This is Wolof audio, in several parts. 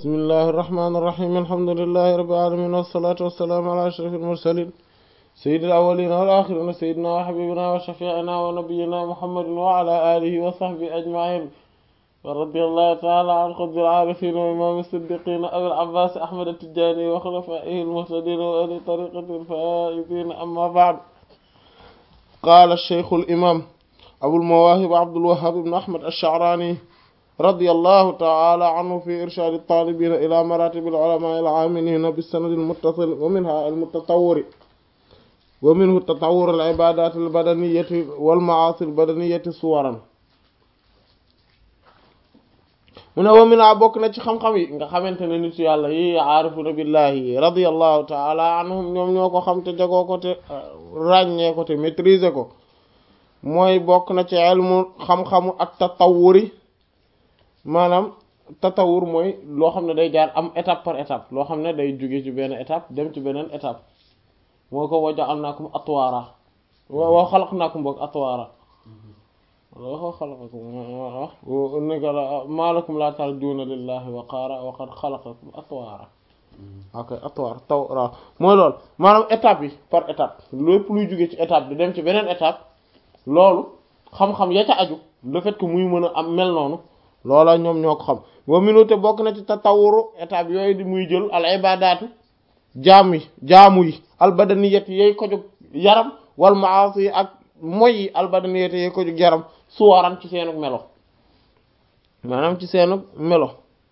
bismillahi irrahmani irrahim alhamdulilahi rabbil alamin wassalatu wassalaamu ala ashraf almursalin sayyidil awwalina wal akhirina sayyidina wa habibina wa shafi'ina wa nabiyyina muhammadin wa ala alihi wa sahbihi ajma'in wa radiyallahu ta'ala an qutbil arifin wa imam as-siddiqin abil abbas ahmad at-tijani wa khulafaihi al-muhtadin wa ahli tariqati al-faizin amma ba'd qala ash-shaykh al-imam abu al-mawahib abdul wahhab ibn ahmad ash-sha'rani رضي الله تعالى عنه في إرشاد الطالبين إلى مراتب العلماء العاملين بالسند المتصل ومنها المتطور ومنه تطور العبادات البدنية والمعاصي البدنية صورا mu ne wa mina bokk na ci xam-xam yi nga xamante ne nit yàlla yi aarifuna billahi radiyallahu taala anhum ñoom ñoo ko xam te jagoo ko te ràññee ko te maîtriser ko mooy bokk na ci ilmu xam-xamu ak tatawuri maanaam tatawur mooy loo xam ne day jaar am étape par étape loo xam ne day jóge ci benn étape dem ci beneen étape moo ko wa ja'alnaakum atwaara wa xalaqnaakum boog atwaara wa xalaqakum nega la maa lakum laa tarjuuna lillahi waqaara wa qad xalaqakum atwaara ok atwaar tawra mooy loolu maanaam étape yi par étape lépp luy jóge ci étape di dem ci beneen étape loolu xam-xam ya ca aju le fait que muy mën a am mel noonu loola ñoom ñoo ko xam wa minute bokk na ci tatawuru étape yooyu di muy jël al ibadaatu jaam yi jaamu yi albadaniyat yooyu ko jóg yaram wal maasi yi ak moy yi albadaniyat yooyu ko jóg yaram suwaran ci seenug melo maanaam ci seenug melo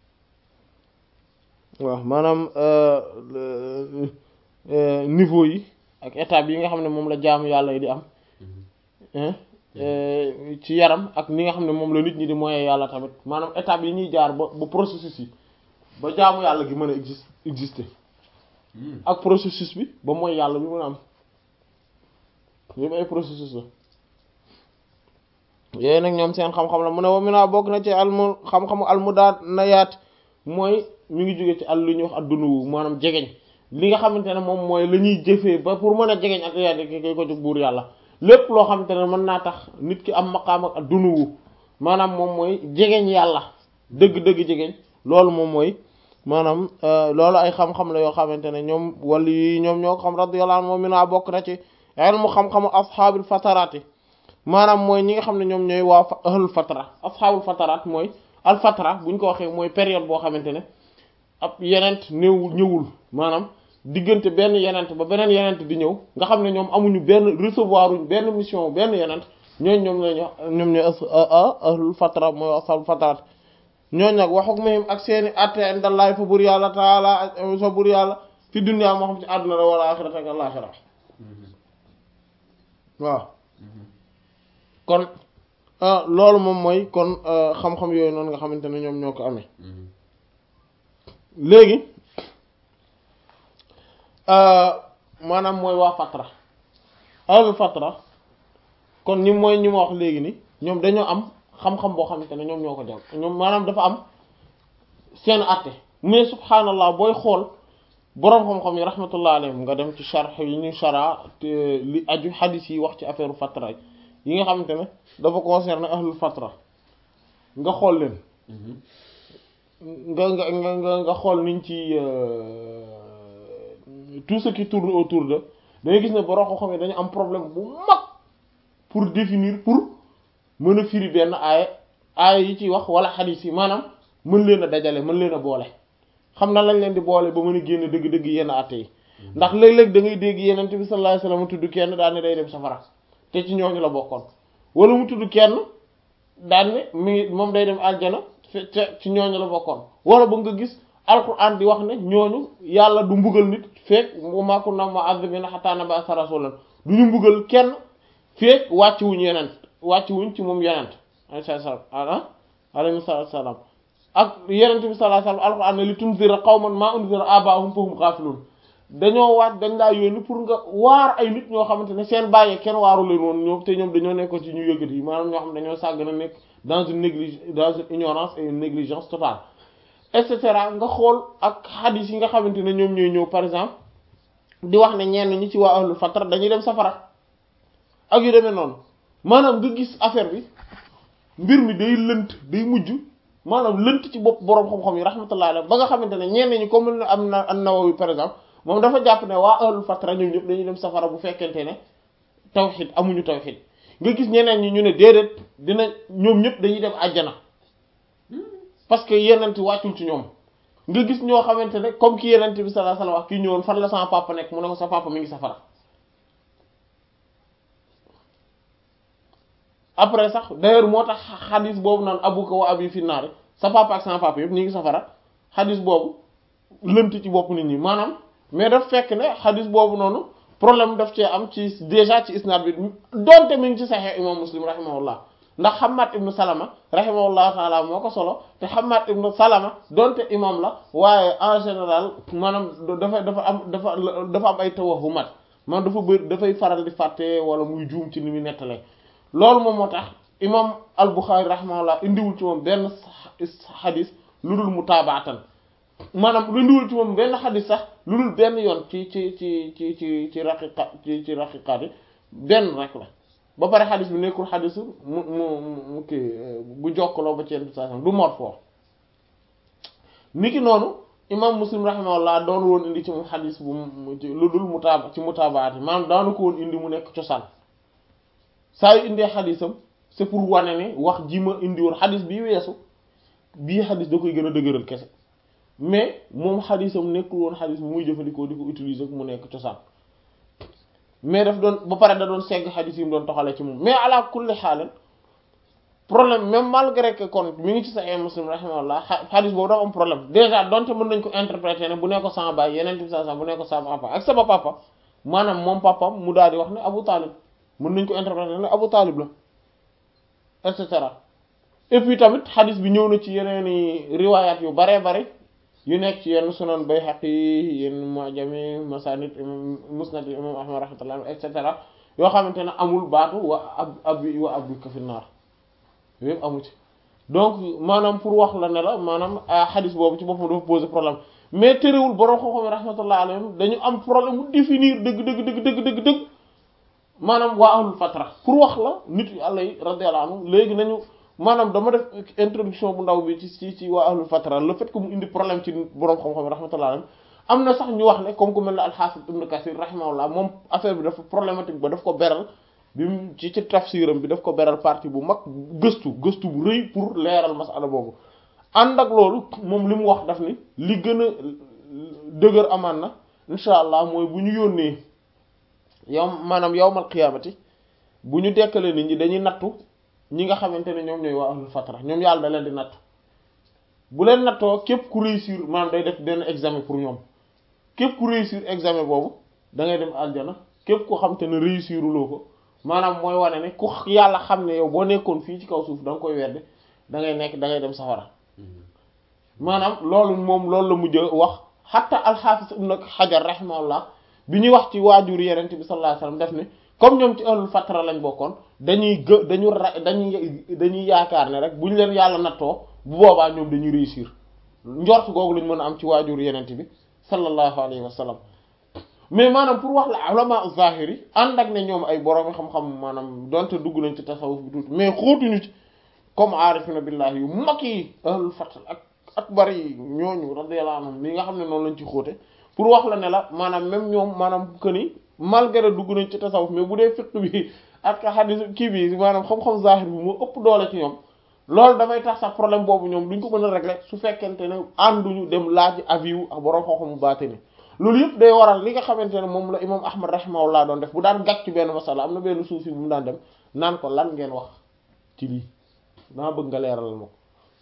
waaw maanaam niveau yi ak étape yi nga xam ne moom la jaamu yàlla yi di am ci yaram ak ni nga xam ne moom la nit ñi di moye yàlla tamit maanaam étape yi ñuy jaar ba ba processus yi ba jaamu yàlla gi mën a exist exister ak processus bi ba mooy yàlla bi mën a am yëpp ay processus la yooyu nag ñoom seen xam-xam la mu ne wa mi naa bokk na ci almu xam-xamu almudaat na yaat mooy mi ngi jóge ci àll lu ñuy wax addunuwu maanaam jegeñ li nga xamante ne moom mooy la ñuy jëfee ba pour mën a jegeñ ak yaat ki ko jóg buur yàlla lépp loo xamante ne mën naa tax nit ki am maqaam ak dunuwu maanaam moom mooy jegeñ yàlla dëgg-dëgg jegeñ loolu moom mooy maanaam loolu ay xam-xam la yoo xamante ne ñoom wala yi ñoom ñoo ko xam radiyallahu anhu moom mi naa bokk na ci ilmu xam-xamu asxaabil fataraati maanaam mooy ñi nga xam ne ñoom ñooy waa ahlul fatara asxaabul fataraat mooy al fatara bu ñu ko waxee mooy période boo xamante ne ab yenent néewul ñëwul maanaam diggante benn yenent ba beneen yenent di ñëw nga xam ne ñoom amuñu benn recevoir uñ benn mission benn yenent ñooñ ñoom lañu ñoom ñooy ahlul fatra mooy ashabul fatrat ñooñ nag wax ak mahim ak seeni atte indallahi fa bur yàlla taala fa bur yàlla fi dunya moo xam ci àdduna la wala axirata ak alaxira waaw kon loolu moom mooy kon xam-xam yooyu noonu nga xamante ne ñoom ñoo ko amee léegi maanaam mooy waa fatra ahlul fatra kon ñi mooy ñi ma wax léegi ni ñoom dañoo am xam-xam boo xamante ne ñoom ñoo ko jàng ñoom maanaam dafa am seen àtte mais subhaanallah booy xool boroom xam-xam yi rahmatullah alayhim nga dem ci sharh yi ñu shara li aju hadith yi wax ci affaire fatra yi nga xamante ne dafa concerné ahlul fatra nga xool leen nga nga nga nga xool niñ ci tout ce qui tourne autour de dangay gis ne borom xam-xam yi dañu am problème bu mag pour définir pour mën a firi benn aaya aaya yi ciy wax wala xadiis yi maanaam mën leen a dajale mën leen a boole xam na lañ leen di boole ba mën a génn dëgg-dëgg yenn àtte yi ndax léeg-léeg da ngay dégg yenent bi sallallahu alayhi wasallam tudd kenn daan ne day dem safara te ci ñooñu la bokkoon wala mu tudd kenn daan ne mi ngi moom day dem aljana te ci ñooñu la bokkoon wala ba nga gis alquran di wax ne ñooñu yàlla du mbugal nit feek ma kunna mu'azzibina hatta nab'atha rasulan du ñu mbugal kenn feek wàcc wuñ yenent wàcc wuñ ci moom yenent alayhi salaam ah alayhi salaam ak yenent bi sallallahu alayhi wasallam alquran ne li tunzira qawman ma unzira aba'uhum fahum ghafilun dañoo waat dañ laa yónni pour nga waar ay nit ñoo xamante ne seen bàyyee kenn waaru leen woon ñoom te ñoom dañoo nekkoon ci ñu yëgat yi maanaam ñoo xam ne dañoo sàgg na nekk dans une néglige dans une ignorance et une négligence totale et cetera nga xool ak hadith yi nga xamante ne ñoom ñooy ñëw par exemple di wax ne ñenn ñi ci waa ahlul fatra dañuy dem safara ak yu demee noonu maanaam nga gis affaire bi mbir mi day lënt day mujj maanaam lënt ci bopp boroom xam-xam yi rahmatullah alayhi ba nga xamante ne ñenn ñi comme am na an-Nawawi par exemple moom dafa jàpp ne waa ahlul fatra ñoom ñëpp dañuy dem safara bu fekkente ne tawxid amuñu tawxid nga gis ñeneen ñi ñu ne déedéet dina ñoom ñëpp dañuy dem àjjana parce que yenent wàccul ci ñoom nga gis ñoo xamante ne comme ki yenent bi sallallahu alayhi wasallam wax kii ñëwoon fan la sama papa nekk mu ne ko sa papa mi ngi safara après sax d'ailleurs moo tax xadis boobu naan abuka wa abi fi naari sa papa ak sama papa yëpp ñu ngi safara xadis boobu lënt ci bopp nit ñi maanaam mais daf fekk ne xadis boobu noonu problème daf cee am ci déjà ci isnaad bi donte mi ngi ci Sahih imam Muslim rahimahullah ndax Hammad ibn Salama rahimahullah taala moo ko solo te Hammad ibn Salama donte imam la waaye en général maanaam dafa dafa am dafa dafa am ay tawahumat maanaam dafa bëri dafay faral di fàtte wala muy juum ci ni muy nettalee loolu moom moo tax imam al-Bukhari rahimahullah indiwul ci moom benn xadis lu dul mutaabaatan maanaam lu indiwul ci moom benn xadis sax lu dul benn yoon ci ci ci ci ci ci raqiqa ci ci raqiqaat yi benn rek la ba pare xadis bi nekkul xadisu mu mu mu kii bu jokkaloo ba ci yenn saa du marfu niki noonu imam muslim rahimahullah doon woon indi ci moom xadis bu lu dul mutaaba ci mutaabaat yi maanaam daanu ko woon indi mu nekk cosaan saa yu indee xadisam c'est pour wane ne wax ji ma indi woon xadis bii weesu bii xadis da koy gën a dëgëral kese mais moom xadisam nekkul woon xadis bu muy jëfandikoo di ko utiliser mu nekk cosaan mais daf doon ba pare da doon segg xadis yi mu doon toxalee ci moom mais ala kulli xaalan problème même malgré que kon mi ngi ci Sahih Muslim rahimahullah xadis boobu dafa am problème déjà donte mën nañ ko interpréter ne bu ne ko sama baay yeneen bi sa bu ne ko sama papa ak sama papa maanaam moom papam mu daal di wax ne Abu Talib mën nañ ko interpréter ne Abu Talib la et cetera et puis tamit xadis bi ñëw na ci yeneeni riwayat yu baree bari yu nekk ci yenn sunan Bayhaqi yenn mu'jami masanid musnad imam Ahmad rahmatullah et cetera yoo xamante ne amul baatu wa ab abi wa abuka fi naar yëpp amu ci donc maanaam pour wax la ne la maanaam xadis boobu ci boppam dafa poser problème mais terewul borom xam-xam yi rahmatullah alayhim dañu am problème mu définir dëgg dëgg dëgg dëgg dëgg dëgg maanaam waa ahlul fatra pour wax la nit yu àlla yi radiyallahu anhu léegi nañu maanaam dama def introduction bu ndaw bi ci ci ci waa ahlul fatra le fait que mu indi problème ci borom xam-xam yi rahmatullah alayhim am na sax ñu wax ne comme ku mel ne al-Hafiz ibn Kathir rahimahullah moom affaire bi dafa problématique ba daf ko beral bi mu ci ci tafsiram bi daf ko beral partie bu mag gëstu gëstu bu rëy pour leeral masala boobu ànd ak loolu moom li mu wax daf ni li gën a dëgër amaan na incha allah mooy bu ñu yónnee yow maanaam yawmal qiyaamati bu ñu dekkalee nit ñi dañuy nattu ñi nga xamante ne ñoom ñooy waa ahlul fatra ñoom yàlla da leen di nattu bu leen nattoo képp ku réussir maanaam day def benn examen pour ñoom képp ku réussir examen boobu da ngay dem aljana képp ku xam te ne réussiruloo ko maanaam mooy wane ne ku yàlla xam ne yow boo nekkoon fii ci kaw suuf da nga koy wedde da ngay nekk da ngay dem safara maanaam loolu moom loolu la mujj wax xatta alxaafis ibn xajar rahimahullah bi ñuy wax ci waajur yenente bi sallallahu alayhi wasallam def ne comme ñoom ci ahlul fatra lañ bokkoon dañuy gë dañu ra dañuy dañuy yaakaar ne rek bu ñu leen yàlla nattoo bu boobaa ñoom dañuy réussir njort googu lañ mën a am ci waajur yenente bi sallallahu alayhi wasallam mais maanaam pour wax la ulama zahiri ànd ak ne ñoom ay borom xam-xam maanaam donte dugg nañ ci tasawuf bi tuuti mais xóotuñu ci comme aarifina billahi yu mag yi ahlul fatra ak akbar yi ñooñu radiyallahu anhum li nga xam ne noonu lañ ci xóote pour wax la ne la maanaam même ñoom maanaam que ni malgré dugg nañ ci tasawuf mais bu dee fiqh bi ak hadith kii bi maanaam xam-xam zahir bi moo ëpp doole ci ñoom loolu dafay tax sax problème boobu ñoom duñ ko mën a régler su fekkente ne ànduñu dem laaj avis wu ak borom xam-xamu baatini loolu yëpp day waral li nga xamante ne moom la imam ahmad rahimahullah doon def bu daan gàcc ci benn masala am na benn suufi bu mu daan dem naan ko lan ngeen wax ci lii dama bëgg nga leeral ma ko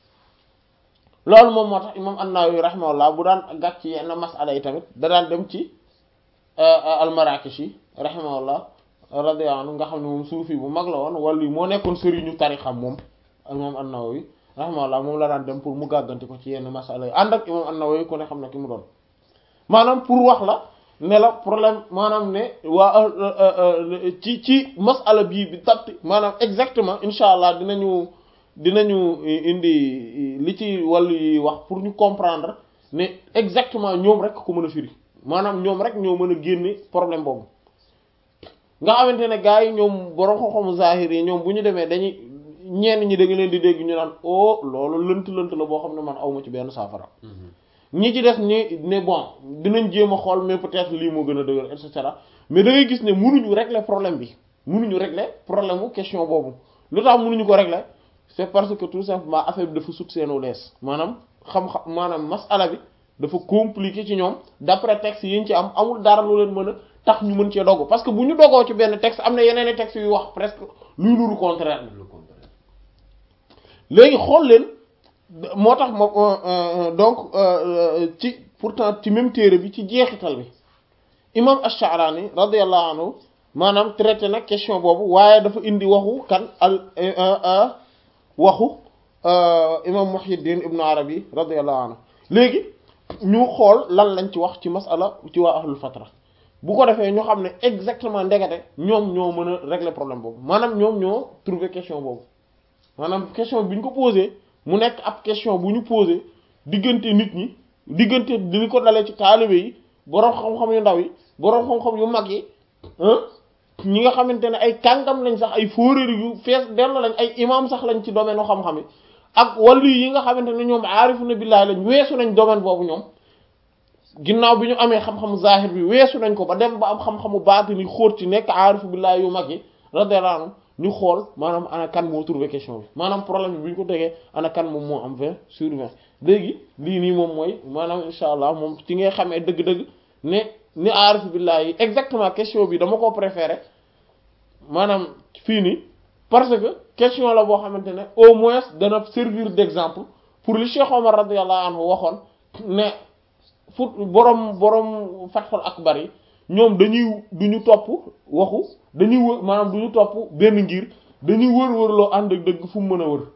loolu moom moo tax imam an-Nawawi rahimahullah bu daan gàcc ci yenn masala yi tamit da daan dem ci al-Marakishi rahimahullah radiyallahu anhu nga xam ne moom suufi bu mag la woon wala moo nekkoon sëriñu tarixam moom imam an-Nawawi rahimahullah moom la daan dem pour mu gàgganti ko ci yenn masala yi ànd ak imam an-Nawawi ku ne xam ne ki mu doon maanaam pour wax la ne la problème maanaam ne waa ci ci masala bii bi tabti maanaam exactement incha allah dinañu dinañu indi li ci wàllu yi wax pour ñu comprendre ne exactement ñoom rek ko mën a firi maanaam ñoom rek ñoo mën a génne problème boobu nga xamante ne gars yi ñoom borom xam-xamu zahir yi ñoom bu ñu demee dañuy ñenn ñi da nga leen di dégg ñu naan oh loolu lënt lënt la boo xam ne man awma ci benn saafara ñi ci des ni ne bon dinañ jéem a xool mais peut-être lii moo gën a dëgër et cetera mais da ngay gis ne mënuñu régler problème bi mënuñu régler problème mu question boobu lu tax mënuñu ko régler c'est parce que tout simplement affaire bi dafa sut seenu lees maanaam xam-xam maanaam masala bi dafa compliqué ci ñoom d'après texte yi ñu ci am amul dara lu leen mën a tax ñu mën cee dogu parce que bu ñu dogoo ci benn texte am na yeneen i textes yu wax presque luy nuru contraire le contraire léegi xool leen moo tax ma donc ci pourtant ci même téere bi ci jeexital bi imam Ash-Sha'rani radiyallahu anhu maanaam traité nag question boobu waaye dafa indi waxu kan al waxu imam Muhyiddin Ibn Arabi radiyallahu anhu léegi ñu xool lan lañ ci wax ci masala ci waa ahlul fatra bu ko defee ñu xam ne exactement ndekete ñoom ñoo mën a régler problème boobu maanaam ñoom ñoo trouver question boobu maanaam question bi ñu ko posé mu nekk ab question bu ñu posé diggante nit ñi diggante di ko dalee ci taalibe yi boroom xam-xam yu ndaw yi boroom xam-xam yu mag yi ñi nga xamante ne ay kàngam lañ sax ay fóoréer yu fees dellu lañ ay imam sax lañ ci domaine u xam-xam yi ak wàllu yi nga xamante ne ñoom aarifuna billahi lañ weesu nañ domaine boobu ñoom ginnaaw bi ñu amee xam-xamu zahir bi weesu nañ ko ba dem ba am xam-xamu baatini xóot ci nekk aarifu billahi yu mag yi radiyallahu anhu ñu xool maanaam ana kan moo trouvé question bi maanaam problème bi bu ñu ko tegee ana kan moom moo am 20 sur 20 léegi lii nii moom mooy maanaam insha allah moom ci ngay xamee dëgg-dëgg ne ni aarifu billahi yi exactement question bi dama ko préféré maanaam fii nii parce que question la boo xamante ne au moins dana servir d'exemple pour li Cheikh Omar radiyallahu anhu waxoon ne fut borom borom Fathul Akbar yi ñoom dañuy duñu topp waxu dañuy wër maanaam duñu topp benn ngir dañuy wër wër loo ànd ak dëgg fu mu mën a wër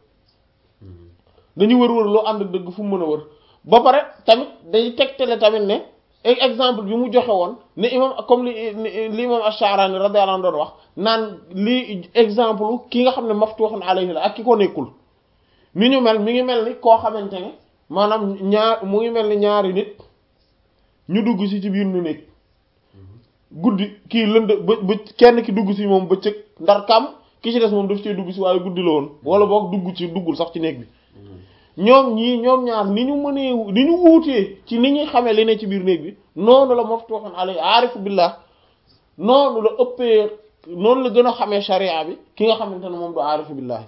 dañuy wër wër loo ànd ak dëgg fu mu mën a wër ba pare tamit day tegtale tamit ne exemple bi mu joxe woon ne imam comme li li imam Ash-Sha'rani radiyallahu anhu doon wax naan lii exemple ki nga xam ne maftuhun alayhi la ak ki ko nekkul ni ñu mel mi ngi mel ni koo xamante ne maanaam ñaar mu ngi mel ni ñaari nit ñu dugg si ci biir nu nekk guddi kii lënd ba ba kenn ki dugg si moom bëccëg ndar kam ki ci des moom daf cee dugg si waaye guddi la woon wala boog dugg ci duggul sax ci néeg bi ñoom ñii ñoom ñaar ni ñu mënee ni ñu wuutee ci ni ñuy xamee li ne ci biir néeg bi noonu la maftuhun alay aarifu billah noonu la ëppee noonu la gën a xamee sharia bi ki nga xamante ne moom du aarifu billah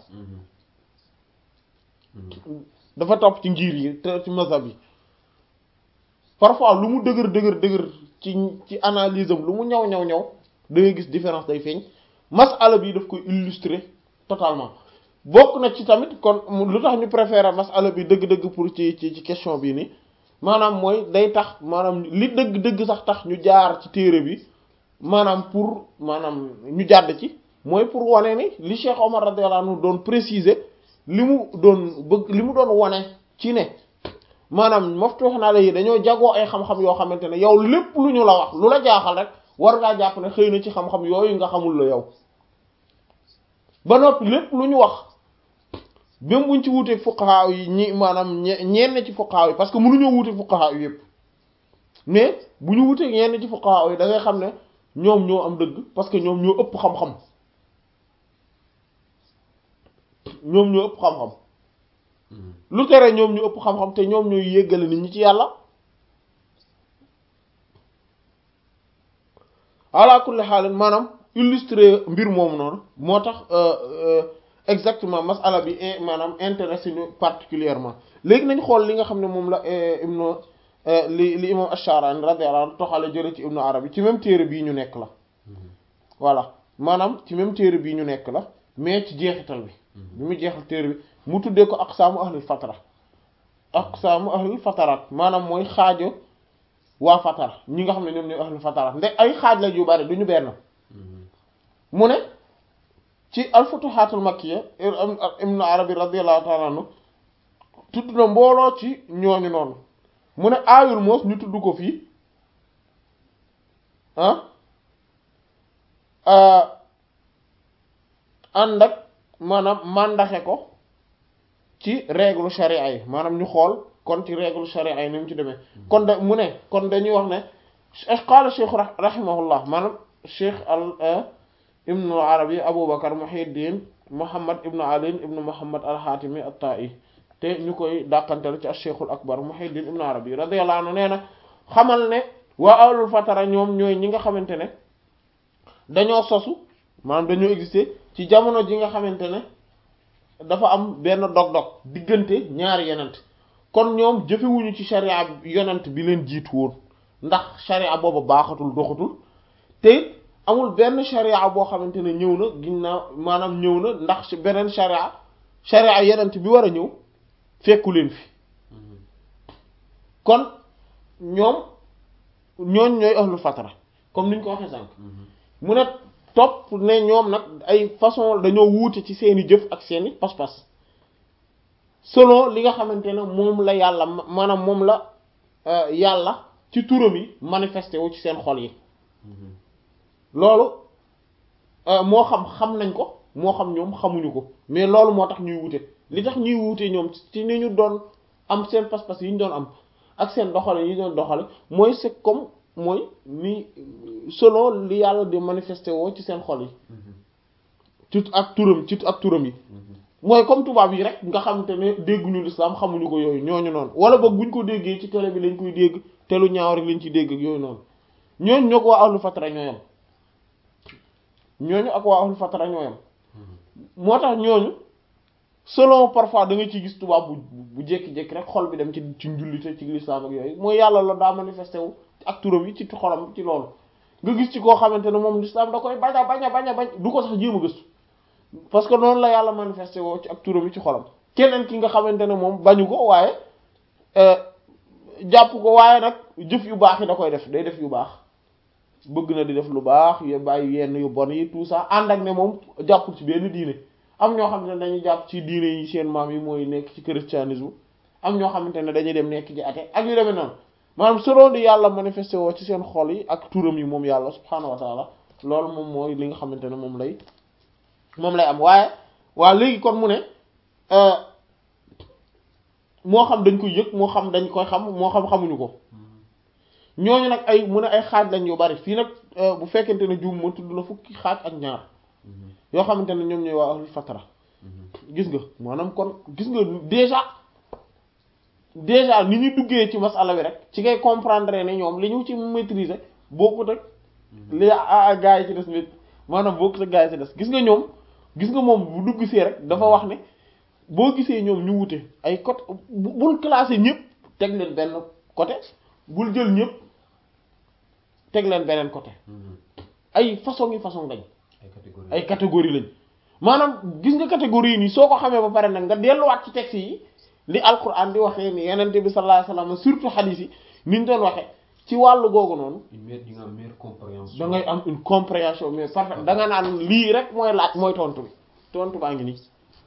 dafa topp ci ngir yi te ci mazhab yi parfois lu mu dëgër dëgër dëgër ci ci analyse am lu mu ñaw ñaw ñaw da ngay gis différence day feeñ masala bi daf koy illustrer totalement bokk na ci tamit kon lu tax ñu préférer masala bi dëgg-dëgg pour ci ci ci question bii nii maanaam mooy day tax maanaam li dëgg-dëgg sax tax ñu jaar ci téere bi maanaam pour maanaam ñu jàdd ci mooy pour wane ni li Cheikh Omar radiyallahu anhu doon préciser li mu doon bëgg li mu doon wane ci ne maanaam maftuh na la yi dañoo jagoo ay xam-xam yoo xamante ne yow lépp lu ñu la wax lu la jaaxal rek war ngaa jàpp ne xëy na ci xam-xam yooyu nga xamul la yow ba noppi lépp lu ñu wax même buñ ci wuuteeg fuqaha yi ñi maanaam ñenn ci fuqaha yi parce que mënuñoo wuuteeg fuqaha yi yépp mais bu ñu wuuteeg ñenn ci fuqaha yi da ngay xam ne ñoom ñoo am dëgg parce que ñoom ñoo ëpp xam-xam ñoom ñoo ëpp xam-xam lu tere ñoom ñu ëpp xam-xam te ñoom ñooy yéggale nit ñi ci yàlla ala kulli xaalin maanaam illustrer mbir moomu noonu moo tax exactement masala bi maanaam intéressé ñu particulièrement léegi nañ xool li nga xam ne moom la ibnu li li imam Ash-Sha'rani radiyallahu anhu toxale jële ci ibnu Arabi ci même téere bii ñu nekk la voilà maanaam ci même téere bii ñu nekk la mais ci jeexital bi bi mu jeexal téere bi mu tuddee ko aqsaamu ahlul fatara aqsaamu ahlul fatarat maanaam mooy xaajo waa fatara ñi nga xam ne ñoom ñooy ahlul fatarat nde ay xaaj la yu bari du ñu benn mu ne ci alfutuhatul makkiya ibn arabi radiyallahu ta'ala anhu tudd na mbooloo ci ñooñu noonu mu ne aayul moos ñu tudd ko fii ah ànd ak maanaam màndaxe ko ci règle sharia yi maanaam ñu xool kon ci règle sharia yi ni mu ci demee kon da mu ne kon dañuy wax ne qaala cheikh rahimahullah maanaam cheikh al ibnu arabi aboubacar muhiddin Muhammad ibnu Ali ibnu Muhammad al-Hatimi at-Ta'i te ñu koy dàqantal ci ash-Shaykhul Akbar Muhyiddin ibnu Arabi radiyallahu anhu nee na xamal ne waa ahlul fatara ñoom ñooy ñi nga xamante ne dañoo sosu maanaam dañoo exister ci jamono ji nga xamante ne dafa am benn dog-dog diggante ñaari yonent kon ñoom jëfewuñu ci sharia yonent bi leen jiitu woon ndax sharia booba baaxatul doxatul te amul benn sharia boo xamante ne ñëw na ginnaaw maanaam ñëw na ndax beneen sharia sharia yonent bi war a ñëw fekku leen fi kon ñoom ñooñ ñooy ahlu fatara comme niñ ko waxee sànq mu ne topp ne ñoom nag ay façon dañoo wuute ci seeni jëf ak seeni pas-pas selon li nga xamante ne moom la yàlla maanaam moom la yàlla ci turam yi manifesté wu ci seen xol yi loolu moo xam xam nañ ko moo xam ñoom xamuñu ko mais loolu moo tax ñuy wuute li tax ñuy wuute ñoom ci ni ñu doon am seen pas-pas yi ñu doon am ak seen doxale yi ñu doon doxale mooy c'est comme mooy ni selon li yàlla di manifesté woo ci seen xol yi ci ak turam ci ak turam yi mooy comme tubaab yi rek nga xamante ne dégguñu l'islam xamuñu ko yooyu ñooñu noonu wala boog buñ ko déggee ci télé bi lañ koy dégg te lu ñaaw rek lañ ciy dégg ak yooyu noonu ñooñu ñoo ko waa ahlu fatara ñooyam ñooñu ak waa ahlu fatara ñooyam moo tax ñooñu selon parfois da nga ciy gis tubaab bu bu jékki-jékki rek xol bi dem ci ci njullite ci l'islam ak yooyu mooy yàlla la daa manifesté wu ak turam yi ci xolam ci loolu nga gis ci koo xamante ne moom l'islam da koy bañ a bañ a bañ a bañ du ko sax jéem a gëstu parce que noonu la yàlla manifesté woo ci ak turam yi ci xolam keneen ki nga xamante ne moom bañu ko waaye jàpp ko waaye nag jëf yu baax yi da koy def day def yu baax bëgg na di def lu baax yu bàyyi yenn yu bon yi tout ça ànd ak ne moom jàppul ci benn diine am ñoo xamante ne dañuy jàpp ci diine yi seen maam yi mooy nekk ci christianisme am ñoo xamante ne dañuy dem nekk ci athée ak yu demee noonu maanaam selon di yàlla manifesté woo ci seen xol yi ak turam yi moom yàlla subhaanahu wa taala loolu moom mooy li nga xamante ne moom lay moom lay am waaye waa léegi kon mu ne moo xam dañ koy yëg moo xam dañ koy xam moo xam xamuñu ko ñooñu nag ay mu ne ay xaaj lañ yu bari fii nag bu fekkente ne juum ma tudd na fukki xaaj ak ñaar yoo xamante ne ñoom ñooy waa ahlul fatara gis nga maanaam kon gis nga déjà déjà ni ñu duggee ci masala bi rek ci ngay comprendre ne ñoom li ñu ci maîtriser bokkut ak li a gaa yi ci des nit maanaam bokkut ak gaa yi ci des gis nga ñoom gis nga moom bu dugg see rek dafa wax ne boo gisee ñoom ñu wute ay côté bul classer ñëpp teg leen benn côté bul jël ñëpp teg leen beneen côté ay façon yi façon lañ ay catégorie lañ maanaam gis nga catégorie yi nii soo ko xamee ba pare nag nga delluwaat ci texte yi li alquran di waxee ni yenente bi sallallahu alayhi wasallam surtout hadith yi ni ñu doon waxee ci wàllu googu noonu da ngay am une compréhension mais parfaite da nga naan lii rek mooy laaj mooy tontu bi tontu baa ngi nii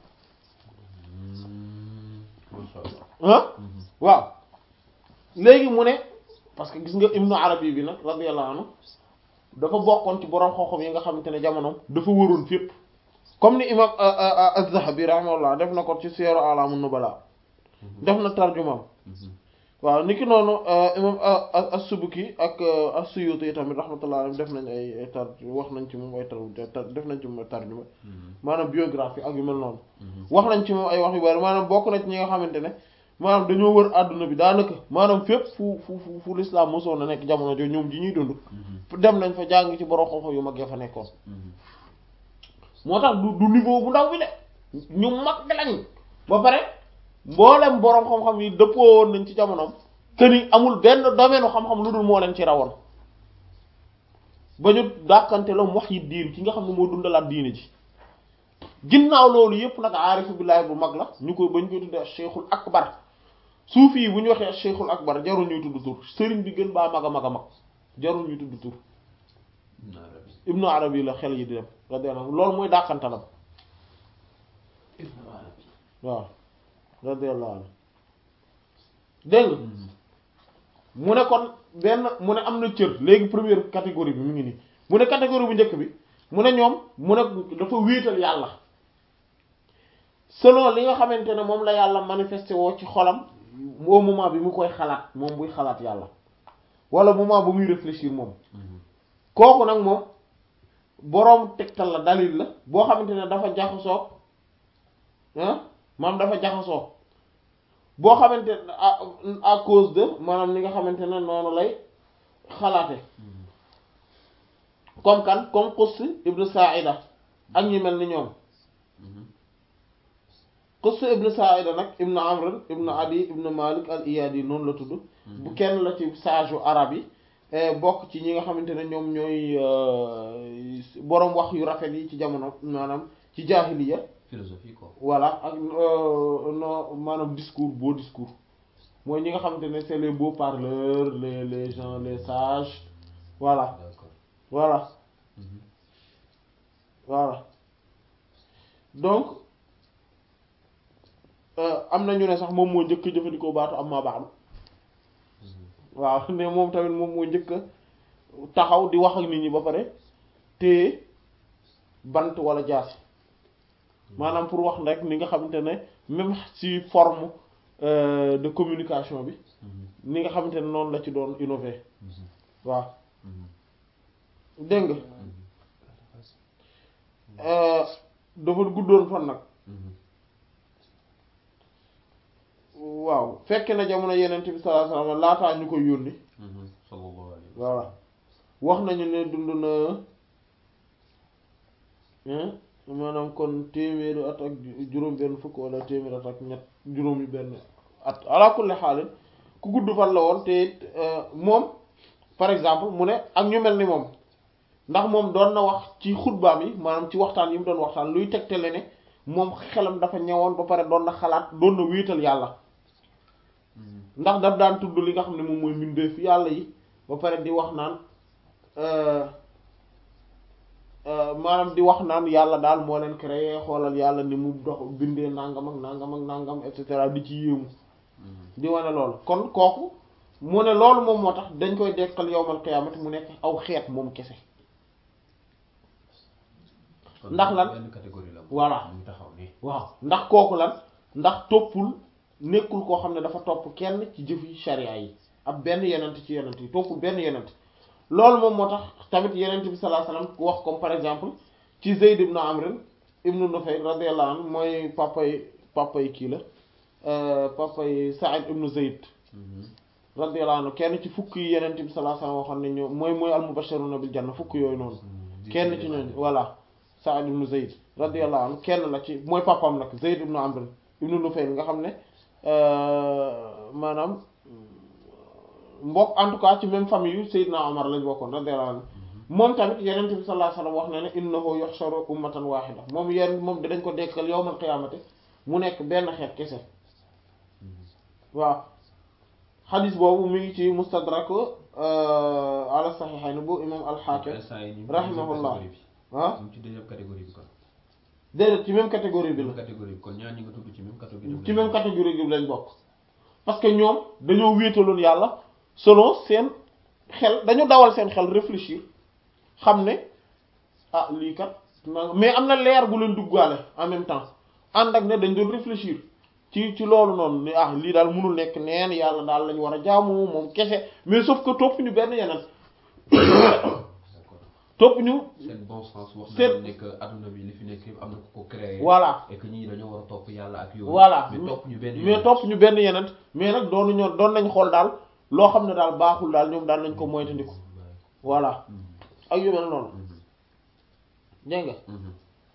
ah waaw léegi mu ne parce que gis nga ibnu arabi bi nag radiyallahu anhu dafa bokkoon ci borom xooxam yi nga xamante ne jamonoom dafa wëroon fépp comme ni imam az-Zahabi rahimahullah def na ko ci Siyar A'lam Nubala def na tarjumaam waaw niki noonu imam as-Subuki ak as-Suyuti tamit rahmatullah alayhi def nañ ay tar wax nañ ci moom ay tar def nañ ci moom ay tarjuma maanaam biographie ak yu mel noonu wax nañ ci moom ay wax yu bari maanaam bokk na ci ñi nga xamante ne maanaam dañoo wër àdduna bi daanaka maanaam fépp fu fu fu fu l'islam mosoon na nekk jamono jo ñoom ji ñuy dund dem nañ fa jàng ci borom xam-xam yu mag ya fa nekkoon moo tax du du niveau bu ndaw bi de ñu mag lañ ba pare mboolem borom xam-xam yi dëppoo woon nañ ci jamonoom que ni amul benn domaine xam-xam lu dul moo leen ci rawoon ba ñu dàkkante la wax yi diin ki nga xam ne moo dundalaat diine ji ginnaaw loolu yépp nag aarifu billaahi bu mag la ñu koy bañ koy tuddee cheikhul akbar suufi yi bu ñu waxee cheikhul akbar jarul ñuy tudd tur sëriñ bi gën baa mag a mag a mag jarul ñuy tudd tur ibnu arabi la xel yi di dem radiyallahu anhu loolu mooy dàqantalam waaw radiyallahu anhu dégg nga mu ne kon benn mu ne am na cër léegi première catégorie bi mu ngi nii mu ne catégorie bu njëkk bi mu ne ñoom mu ne dafa wéetal yàlla selon li nga xamante ne moom la yàlla manifesté woo ci xolam au moment bi mu koy xalaat moom buy xalaat yàlla wala moment bu muy réfléchir moom kooku nag moom boroom tegtal la dalil la boo xamante ne dafa jaxasoo ah maanaam dafa jaxasoo boo xamante ne à à cause de maanaam li nga xamante ne noonu lay xalaate comme kan comme Quss ibn Sa'ida ak ñi mel ni ñoom Quss ibn Sa'ida nag ibn Amr ibn Adi ibn Malik al Iyadi noonu la tudd bu kenn la ci sage u arab yi bokk ci ñi nga xamante ne ñoom ñooy boroom wax yu rafet yi ci jamono maanaam ci jaahiliya philosophie quoi. voilà ak non maanaam discours beau discours mooy ñi nga xamante ne c'est les beaux parleurs les les gens les sages voilà D'accord. voilà Mhm. voilà donc euh, am na ñu ne sax moom moo njëkk a jëfandikoo baatu am maa baax waaw ne moom tamit moom moo njëkk a taxaw di wax ak nit ñi ba pare téye bant wala jaasi maanaam pour wax rek ni nga xamante ne même ci forme euh, de communication bi Mhm. ni nga xamante ne noonu la ci doon innover Mhm. waaw Mhm. dégg nga Mhm. euh, dafa guddoon fan nag Mhm. waaw fekk na jamono yeneen bi sallallahu alayhi wasallam laataa ñu koy yónni Mhm. sallallahu alayhi wa voilà wax nañu ne dund na hein maanaam kon téeméeri at ak juróom benn fukk wala téeméeri at ak ñett juróomi benn at ala kulli xaalin ku gudd fan la woon te it moom par exemple mu ne ak ñu mel ni moom ndax moom doon na wax ci xutbaam yi maanaam ci waxtaan yi mu doon waxtaan luy tegtale ne moom xelam dafa ñëwoon ba pare doon na xalaat doon na wéetal yàlla Mhm. ndax daf daan tudd li nga xam ne moom mooy mbindeef yàlla yi ba pare di wax naan euh, euh, maanaam di wax naan yàlla daal moo leen créé xoolal yàlla ni mu dox bindee nangam ak nangam ak nangam et cetera di ci yéemu Mhm. di wane loolu kon kooku mu ne loolu moom moo tax dañ koy dekkal yowmal qiyaamati mu nekk aw xeet moom kese Kon ndax lan benn catégorie la. Voilà. mu ngi taxaw nii. waaw ndax kooku lan ndax toppul nekkul koo xam ne dafa topp kenn ci jëfi sharia yi ab benn yenent ci yenent yi toppul benn yenent loolu moom moo tax tamit yenent bi sallallahu alayhi wasallam wax comme par exemple ci Zayd ibn Amr ibn Nufayl radiyallahu anhu mooy papay papay kii la euh, papay Sa'id ibn Zayd Mhm. radiyallahu anhu kenn ci fukk yi yenent bi sallallahu alayhi wasallam waxoon ne ñoo mooy mooy al-mubashiruna bil janna fukk yooyu noonu Mhm. kenn ci ñooñu voilà Sa'id ibn Zayd radiyallahu anhu kenn la ci mooy papam nag Zayd ibn Amr ibn Nufayl nga xam ne euh, maanaam mbokk en tout cas ci même famille yu Seydina Omar lañ bokkoon radiyallahu anhu moom tamit yeneen bi sallallahu alayhi wasallam wax na ne innahu yuhsharu ummatan wahida moom yenn moom dinañ ko dekkal yawmal qiyaamati mu nekk benn xeet kese waaw xadis boobu mi ngi ci mustadrak ala saxiixayn bu imam al-Hakim instant yi ñu ngi ci rahimahullah. deuxième catégorie bi. ah ñu ngi ci deuxième catégorie bi kon. déedéet ci même catégorie bi la même catégorie bi kon ñaar ñi nga tudd ci même catégorie bi. ci même catégorie bi lañ bokk parce que ñoom dañoo wéetaloon yàlla selon seen xel dañu dawal seen xel réfléchir xam ne ah lii kat na mais am na leer bu leen duggaale en même temps ànd ak ne dañ doon réfléchir ci ci loolu noonu ne ah lii daal mënul nekk neen yàlla daal lañ war a jaamu moom kese mais sauf que topp ñu benn yeneen D'accord. topp ñu seen bon sens wax Seen- na ne que adduna bi li fi nekk yëpp am na ku ko créé. voilà et que ñii dañoo war a topp yàlla ak yooyu. voilà mais topp ñu benn mais yoon. topp ñu benn yeneen mais nag doonu ñoo doon nañ xool daal loo xam ne daal baaxul daal ñoom daal nañ ko moytandiku voilà Mhm. ak yu mel noonu Mhm. dégg nga Mhm.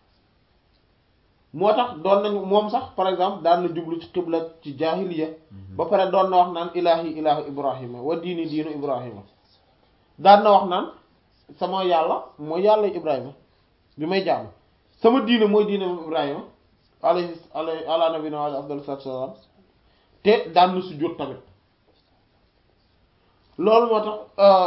moo tax doon nañu moom sax par exemple daan na jublu ci xibla ci jaahiliya Mhm. ba pare doon na wax naan ilaahi ilaahu ibrahima wa diini diinu ibrahima daan na wax naan sama yàlla mooy yàlla ibrahima bi may jàmm sama diine mooy diine moom ibrahima alayhi alayhi ala nabina wa afdal salaatu wassalaam te daan na sujjóot tamit loolu moo tax euh,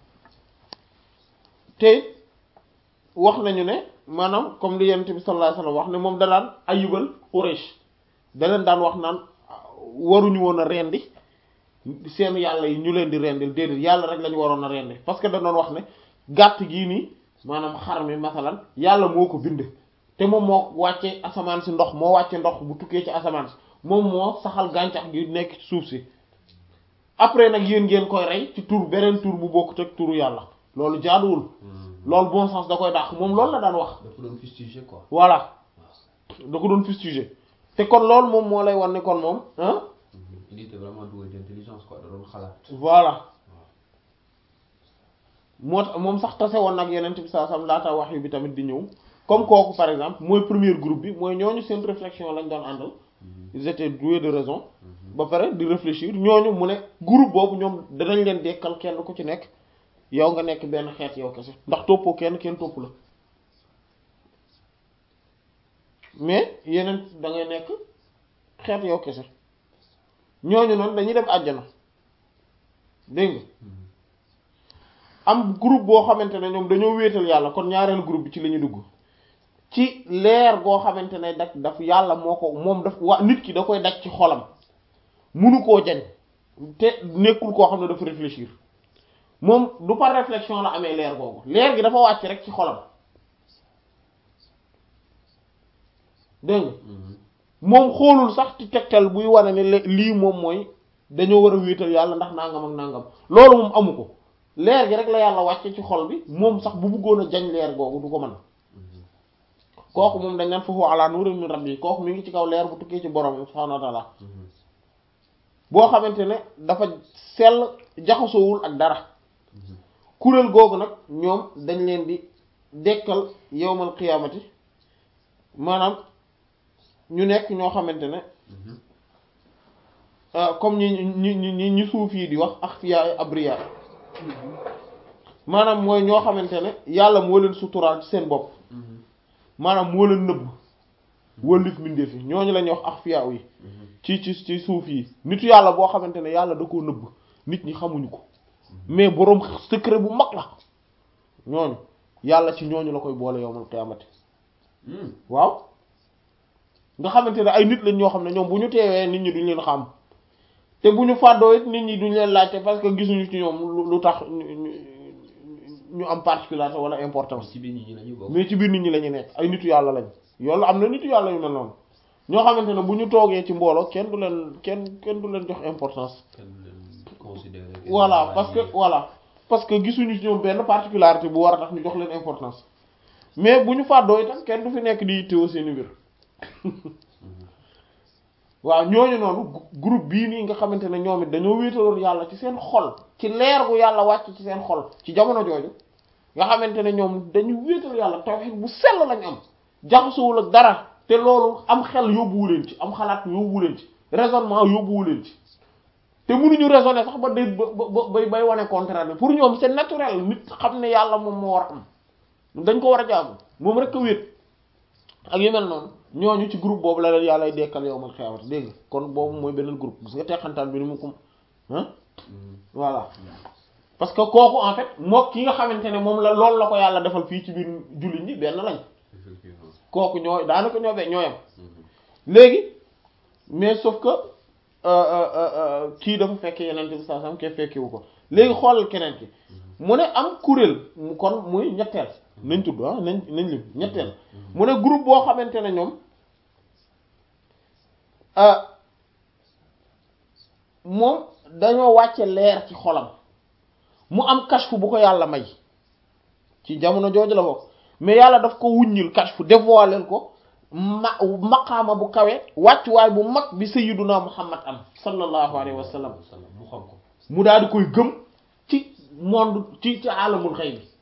te wax nañu ne maanaam comme li yonent bi sallallahu alayhi wasallam wax ne moom da daan ayibal Quraysh da leen daan wax naan waruñu woon a rendi seen yàlla yi ñu leen di rendil déedéet yàlla rek lañu waroon a rendi parce que da doon wax ne gàtt gii nii maanaam xar mi masalan yàlla moo ko bind te moom moo wàcce asamaan si ndox moo wàcce ndox bu tukkee ci asamaan si moom moo saxal gàncax gi nekk ci suuf si après nag yéen ngeen koy rey ci tur beneen tur bu bokkut ak turu yàlla loolu jaaduwul Mhm. loolu bon sens da koy dàq moom loolu la daan wax dafa doon fustiger quoi. voilà da ko doon fustiger te kon loolu moom moo lay wan ne kon moom ah il était vraiment doué d'intelligence quoi da doon xalaat. voilà moo tax moom sax tase woon nag yeneen bi saa sam laata wax yu bi tamit di ñëw comme kooku par exemple mooy premier groupe bi mooy ñooñu seen réflexion lañ doon àndal ils étaient doués de raison ba pare di réfléchir ñooñu mu ne groupe boobu ñoom danañ leen dekkal kenn ku ci nekk yow nga nekk benn xeet yow kese ndax toppoo kenn kenn topp la mais yeneen da ngay nekk xeet yow kese ñooñu noonu dañuy dem àjjana dégg nga am groupe boo xamante ne ñoom dañoo wéetal yàlla kon ñaareelu groupe bi ci la ñu dugg ci leer goo xamante ne daf daf yàlla moo ko moom daf wa nit ki da koy daj ci xolam munu koo jañ te nekkul koo xam ne dafa réfléchir moom du par réflexion la amee leer googu leer gi dafa wàcc rek ci xolam dégg nga moom xoolul sax ci tegtal buy wane ne le- lii moom mooy dañoo war a wéetal yàlla ndax nangam ak nangam loolu moom amu ko leer gi rek la yàlla wàcce ci xol bi moom sax bu bëggoon a jañ leer googu du ko mën kooku moom dañ naan foofu ala nurin min rabbi kooku mi ngi ci kaw leer bu tukkee ci borom subhanahu wa ta'ala boo xamante ne dafa sell jaxasoowul ak dara kuréel googu nag ñoom dañ leen di dekkal yowmal qiyaamati maanaam ñu nekk ñoo xamante ne ah, comme ñi ñi ñi ñi ñi suuf yi di wax axfiya abriya maanaam mooy ñoo xamante ne yàlla moo leen suturaal ci seen bopp maanaam moo leen nëbb wëllif mbindeef yi ñooñu la ñuy wax axfiya yi ci ci ci suuf yi nitu yàlla boo xamante ne yàlla da koo nëbb nit ñi xamuñu ko mais boroom secret bu mag la ñooñu yàlla ci ñooñu la koy boole yowmal qiyaamati waaw nga xamante ne ay nit lañ ñoo xam ne ñoom bu ñu teewee nit ñi duñ leen xam te bu ñu fàddoo it nit ñi duñ leen laajte parce que gisuñu ci ñoom lu- lu tax ñu ñu- ñu am particularité wala importance ci biir nit ñi la ñu bokk. mais ci biir nit ñi la ñu nekk ay nitu yàlla lañ yoolu am na nitu yàlla yu mel noonu ñoo xamante ne bu ñu toogee ci mbooloo kenn du leen kenn kenn du leen jox importance kenn du leen considéré. voilà parce que voilà parce que gisuñu ci ñoom benn particularité bu war a tax ñu jox leen importance mais bu ñu fàddoo itam kenn du fi nekk di yittewoo seeni mbir waaw ñooñu noonu gu- groupe bii nii nga xamante ne ñoom it dañoo wéetaloon yàlla ci seen xol ci leer gu yàlla wàcc ci seen xol ci jamono jooju nga xamante ne ñoom dañu wéetal yàlla tawhid bu sell lañ am jaxasuwul ak dara te loolu am xel yóbbuwu leen ci am xalaat yóbbuwu leen ci raisonnement yóbbuwu leen ci te mënuñu raisonner sax ba day ba ba bay bay wane contraire bi pour ñoom c'est naturel nit xam ne yàlla moom moo war a am dañ ko war a jaamu moom rek a wéet ak yu mel noonu ñooñu ci groupe boobu la leen yàlla ay dekkal yow mal xiyaamati dégg nga kon boobu mooy beneen groupe gis nga teqantaan bi ni mu ko ah voilà parce que kooku en fait moo ki nga xamante ne moom la loolu la ko yàlla defal fii ci biir jullit ñi benn lañ effectivement. kooku ñoo daanaka ñoo be ñooyam léegi mais sauf que euh, euh, euh, euh, kii dafa fekk yeneen bi saa sam ke fekkiwu ko léegi xoolal keneen ki mu ne am kuréel mu kon muy ñetteel nañ tudd ah nañ nañ lim ñetteel mu ne groupe boo xamante ne ñoom ah moom dañoo wàcce leer ci xolam mu am kashfu bu ko yàlla may ci jamono jooju la bokk mais yàlla daf ko wuññil kashfu dévoiler ko ma maqaama bu kawe wàccuwaay bu mag bi sayyiduna muhammad am sallallahu alayhi wa sallam mu xam ko. mu daal di koy gëm ci monde ci ci alamul xëy bi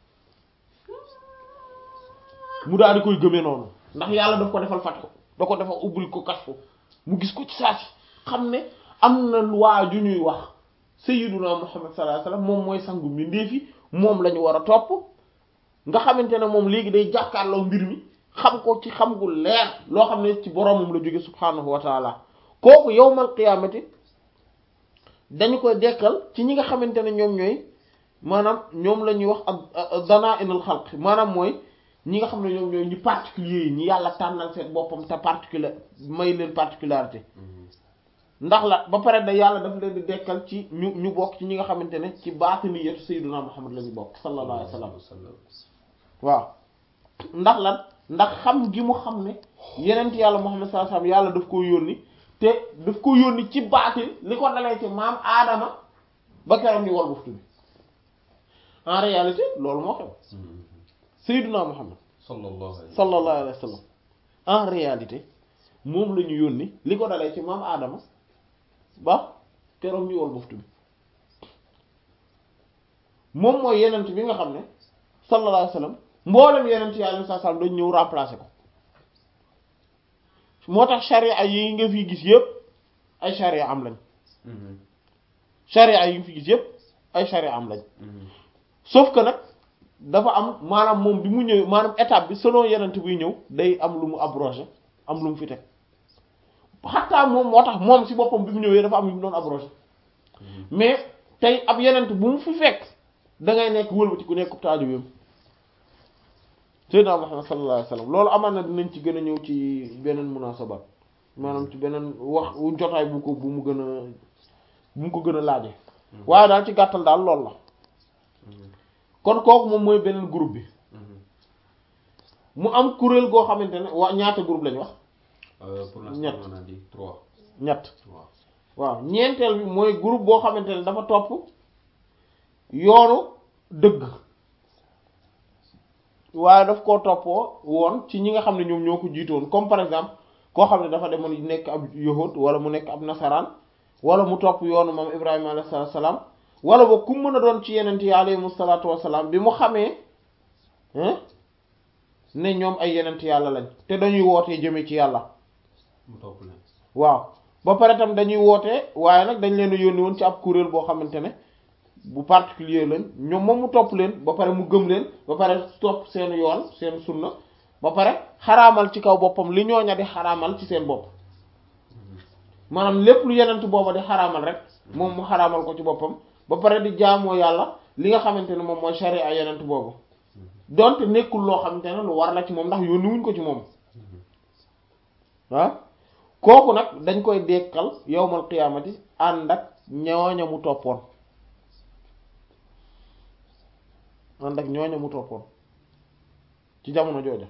mu daal di koy gëmee noonu ndax yàlla daf ko defal fatxu da ko defal ubbil ko kashfu mu gis ko ci saa si xam ne am na waa ju ñuy wax sayyiduna muhammad sallallahu alayhi wa sallam moom mooy sangu mbindeef yi moom la ñu war a topp nga xamante ne moom léegi day jàkkaarloo mbir mi xam ko ci xam gu leer loo xam ne ci boroomam la jóge subhaanahu wa taala kooku yawmal qiyaamati dañu koy dekkal ci ñi nga xamante ne ñoom ñooy maanaam ñoom la ñuy wax ak danaa inal xalq maanaam mooy ñi nga xam ne ñoom ñooy ñi particulier yi ñi yàlla tànnal seen boppam te particulier may leen particularité ndax la ba pare da yàlla daf leen di dekkal ci ñu ñu bokk ci ñi nga xamante ne ci baatiniyatu sayyiduna muhammad la ñu bokk sallallahu alayhi wa sallam waaw ndax lan ndax xam gi mu xam ne yenent yàlla muhammad sallallahu alayhi wa sallam yàlla daf ko yónni te daf ko yónni ci baatin li ko dalee ci maam aadama ba keroog ni wal buftu bi en réalité loolu moo xew Mhm. Seydina Muhammad sallallahu alayhi wa sallallahu alayhi wa sallam en réalité moom la ñu yónni li ko dalee ci maam Adama ba keroog ñu wol buftu bi moom mooy yenent bi nga xam ne sallallahu alayhi wa sallam mboolem yenent yàlla sallallahu alayhi wa sallam dañ ñëw remplacer ko moo tax charia yi nga fi gis yëpp ay charia am lañ Mhm. charia yi nga fi gis yëpp ay charia am lañ Mhm. sauf que nag dafa am maanaam moom bi mu ñëwee maanaam étape bi selon yenent buy ñëw day am lu mu abrogé am lu mu fi teg xataa moom moo tax moom si boppam bi mu ñëwee dafa am lu mu doon abrogé Mhm. mais tey ab yenent bu mu fi fekk da ngay nekk wëlbati ku nekk taalibeem Seydina Muhammad sallallahu alayhi wa sallam loolu amaan na dinañ ci gën a ñëw ci beneen munasabat maanaam ci beneen wax jotaay bu ko bu mu gën a bu mu ko gën a laaje waaye daal ci gàttal daal loolu la Mhm. kon kooku moom mooy beneen groupe bi Mhm. mu am kuréel goo xamante ne waa ñaata groupe lañ wax Euh, pour l'instant Ñett. on a dit trois ñett trois waaw ñeenteel bi mooy groupe boo xamante ne dafa topp yoonu dëgg waaye daf koo toppoo woon ci ñi nga xam ne ñoom ñoo ko jiitoon comme par exemple koo xam ne dafa demoon nekk ab yahud wala mu nekk ab nasaraan wala mu topp yoonu moom Ibrahima alayhi salaatu salaam wala ba ku mën a doon ci yeneen yi alayhimu salaatu wasalaam bi mu xamee hein ne ñoom ay yeneen yàlla lañ te dañuy wootee jëme ci yàlla mu topp leen waaw ba pare tam dañuy woote waaye nag dañ leen a yónni woon ci ab kuréel boo xamante ne bu particulier lañ ñoom moom mu topp leen ba pare mu gëm leen ba pare topp seen yoon seen sunna ba pare xaraamal ci kaw boppam li ñooña di xaraamal ci seen bopp maanaam lépp lu yenent booba di xaraamal rek moom mu xaraamal ko ci boppam ba pare di jaamoo yàlla li nga xamante ne moom mooy sharia yenent boobu donte nekkul loo xamante ne lu war la ci moom ndax yónni wuñ ko ci moom ah kooku nag dañ koy dekkal yowmal qiyaamati ànd ak ñooña mu toppoon ànd ak ñooña mu toppoon ci jamono jooja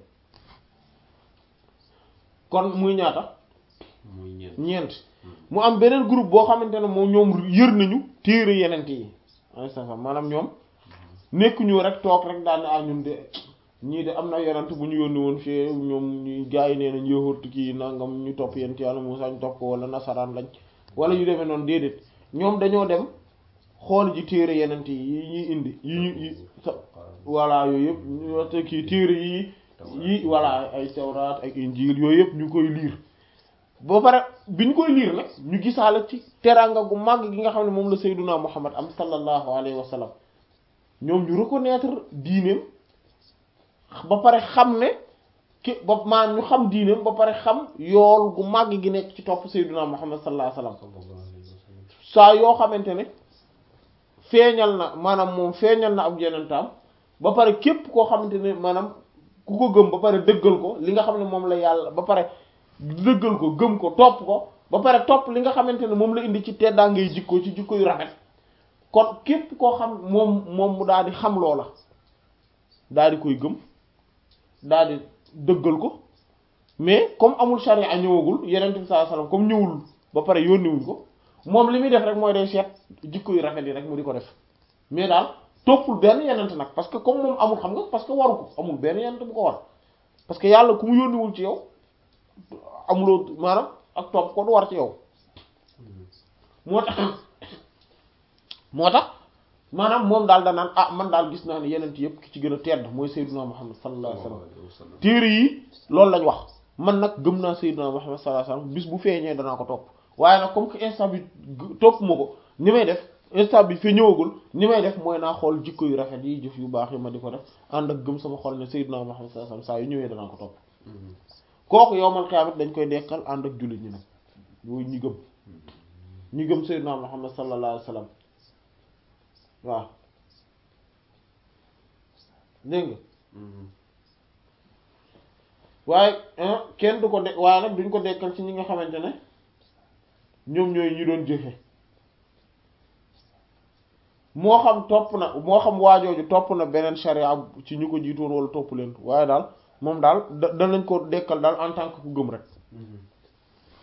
kon muy ñaata muy ñeent ñeent mu am beneen groupe boo xamante ne moom ñoom yër nañu téere yenent yi ay sa maanaam ñoom nekkuñu rek toog rek daal ne ah ñun de ñii de am na yonent bu ñu yónni woon fii ñoom ñu gars yi nee nañ yowóot kii nangam ñu topp yent yàlla Muusaa ñu topp ko wala nasaraan lañ wala yu demee noonu déedéet ñoom dañoo dem xool ji téere yenent yi ñuy indi yi ñu yi sa voilà yooyu yëpp ñu waxte kii téere yi yi voilà ay tawraat ak injiil yooyu yëpp ñu koy liir ba pare bi ñu koy liir nag ñu gisaale ci teranga gu màgg gi nga xam ne moom la Seydunaa Muhammad am sallallahu alayhi wa sallam ñoom ñu reconnaître diineem ba pare xam ne ki ba maanaam ñu xam diineem ba pare xam yool gu màgg gi nekk ci topp Seydunaa Muhammad sallallahu alayhi wa sallam sallallahu alayhi wa sallam saa yoo xamante ne feeñal na maanaam moom feeñal na ab yenentaam ba pare képp koo xamante ne maanaam ku ko gëm ba pare dëggal ko li nga xam ne moom la yàlla ba pare dëggal ko gëm ko topp ko ba pare topp li nga xamante ne moom la indi ci teddaa ngay jikko ci jikko yu rafet kon képp koo xam moom moom mu daal di xam loola daal di koy gëm daal di dëggal ko mais comme amul charia ñëwagul yeneen bi sallallahu alayhi wasallam comme ñëwul ba pare yónniwuñ ko moom li muy def rek mooy day seet jikko yu rafet yi rek mu di ko def mais daal toppul benn yenent nag parce que comme moom amul xam nga parce que waru ko amul benn yenent bu ko war parce que yàlla ku mu yónniwul ci yow amuloo maanaam ak topp ko du war ci yow moo tax moo tax maanaam moom daal danaan ah man daal gis naa ne yenent yëpp ki ci gën a tedd mooy Seydina Muhammad sallallahu alayhi wasallam sallallahu alayhi wa sallam téere yi loolu lañ wax man nag gëm naa Seydina Muhammad sallallahu alayhi wasallam bis bu feeñee danaa ko topp waaye nag comme que instant bi g- topp ma ko ni may def instant bi fi ñëwagul ni may def mooy naa xool jikko yu rafet yi jëf yu baax yi ma di ko def ànd ak gëm sama xol ne Seydina Muhammad sallallahu alayhi wasallam saa yu ñëwee danaa ko topp kooku yowmal qiyaamati dañ koy dekkal ànd ak jullit ñi nag yooyu ñi gëm ñi gëm Seydina Muhammad sallallahu alayhi wasallam waaw dégg nga waaye ah, kenn du ko de waaye nag duñ ko dekkal ci ñi nga xamante ne ñoom ñooy ñi doon jëfe moo xam topp na moo xam waajooju topp na beneen sharia ci ñu ko jiitoon wala topp leen waaye daal moom daal da danañ ko dekkal daal en tant que ku gëm rek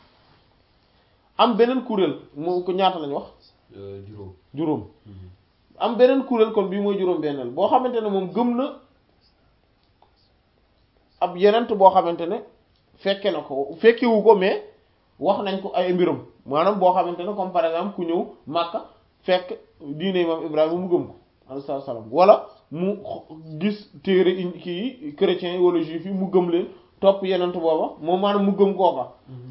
am beneen kuréel moo ko ñaata lañ wax juróom juróom am beneen kuréel kon bii mooy juróom-benneel boo xamante ne moom gëm na ab yenent boo xamante ne fekke na ko fekkewu ko mais wax nañ ko ay mbiram maanaam boo xamante ne comme par exemple ku ñëw Makka fekk diine imam Ibrahima mu gëm ko alayhi salaam wala mu gis téere kii chrétiens yi wala juifs yi mu gëm leen topp yenent booba moom maanaam mu gëm kooka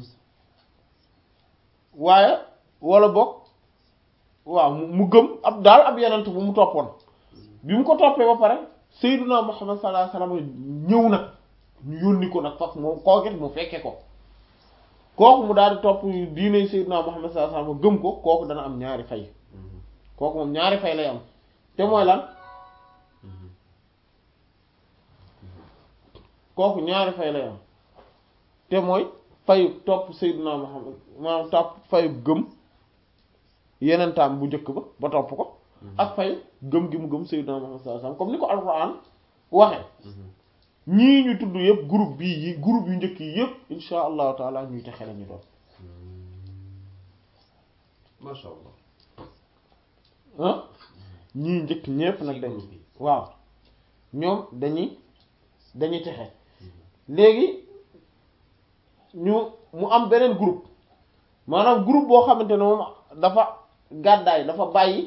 waaye wala bokk waaw mu gëm ab daal ab yenent bu mu toppoon bi mu ko toppee ba pare Seydina Muhammad sallallahu alayhi wasallam ñëw nag ñu yónni ko nag faf moom kookit mu fekke ko kooku mu daal di topp diine Seydina Muhammad sallallahu alayhi wasallam gëm ko kooku dana am ñaari fay kooku moom ñaari fay lay am te mooy lan kooku ñaari fay lay am te mooy fayu topp Seydina Muhammad maanaam topp fayu gëm yeneen taam bu njëkk ba ba topp ko ak fay gëm gi mu gëm Seydina Muhammad sallallahu alayhi wasallam comme ni ko Alxuraan waxe ñii ñu tudd yëpp groupe bii yi groupe yu njëkk yi yëpp insha allahu taala ñuy texe la ñu doon masha Allah ah ñii njëkk ñépp nag dañ waaw ñoom dañuy dañuy texe léegi ñu mu am beneen groupe maanaam groupe boo xamante ne moom dafa gàddaay dafa bàyyi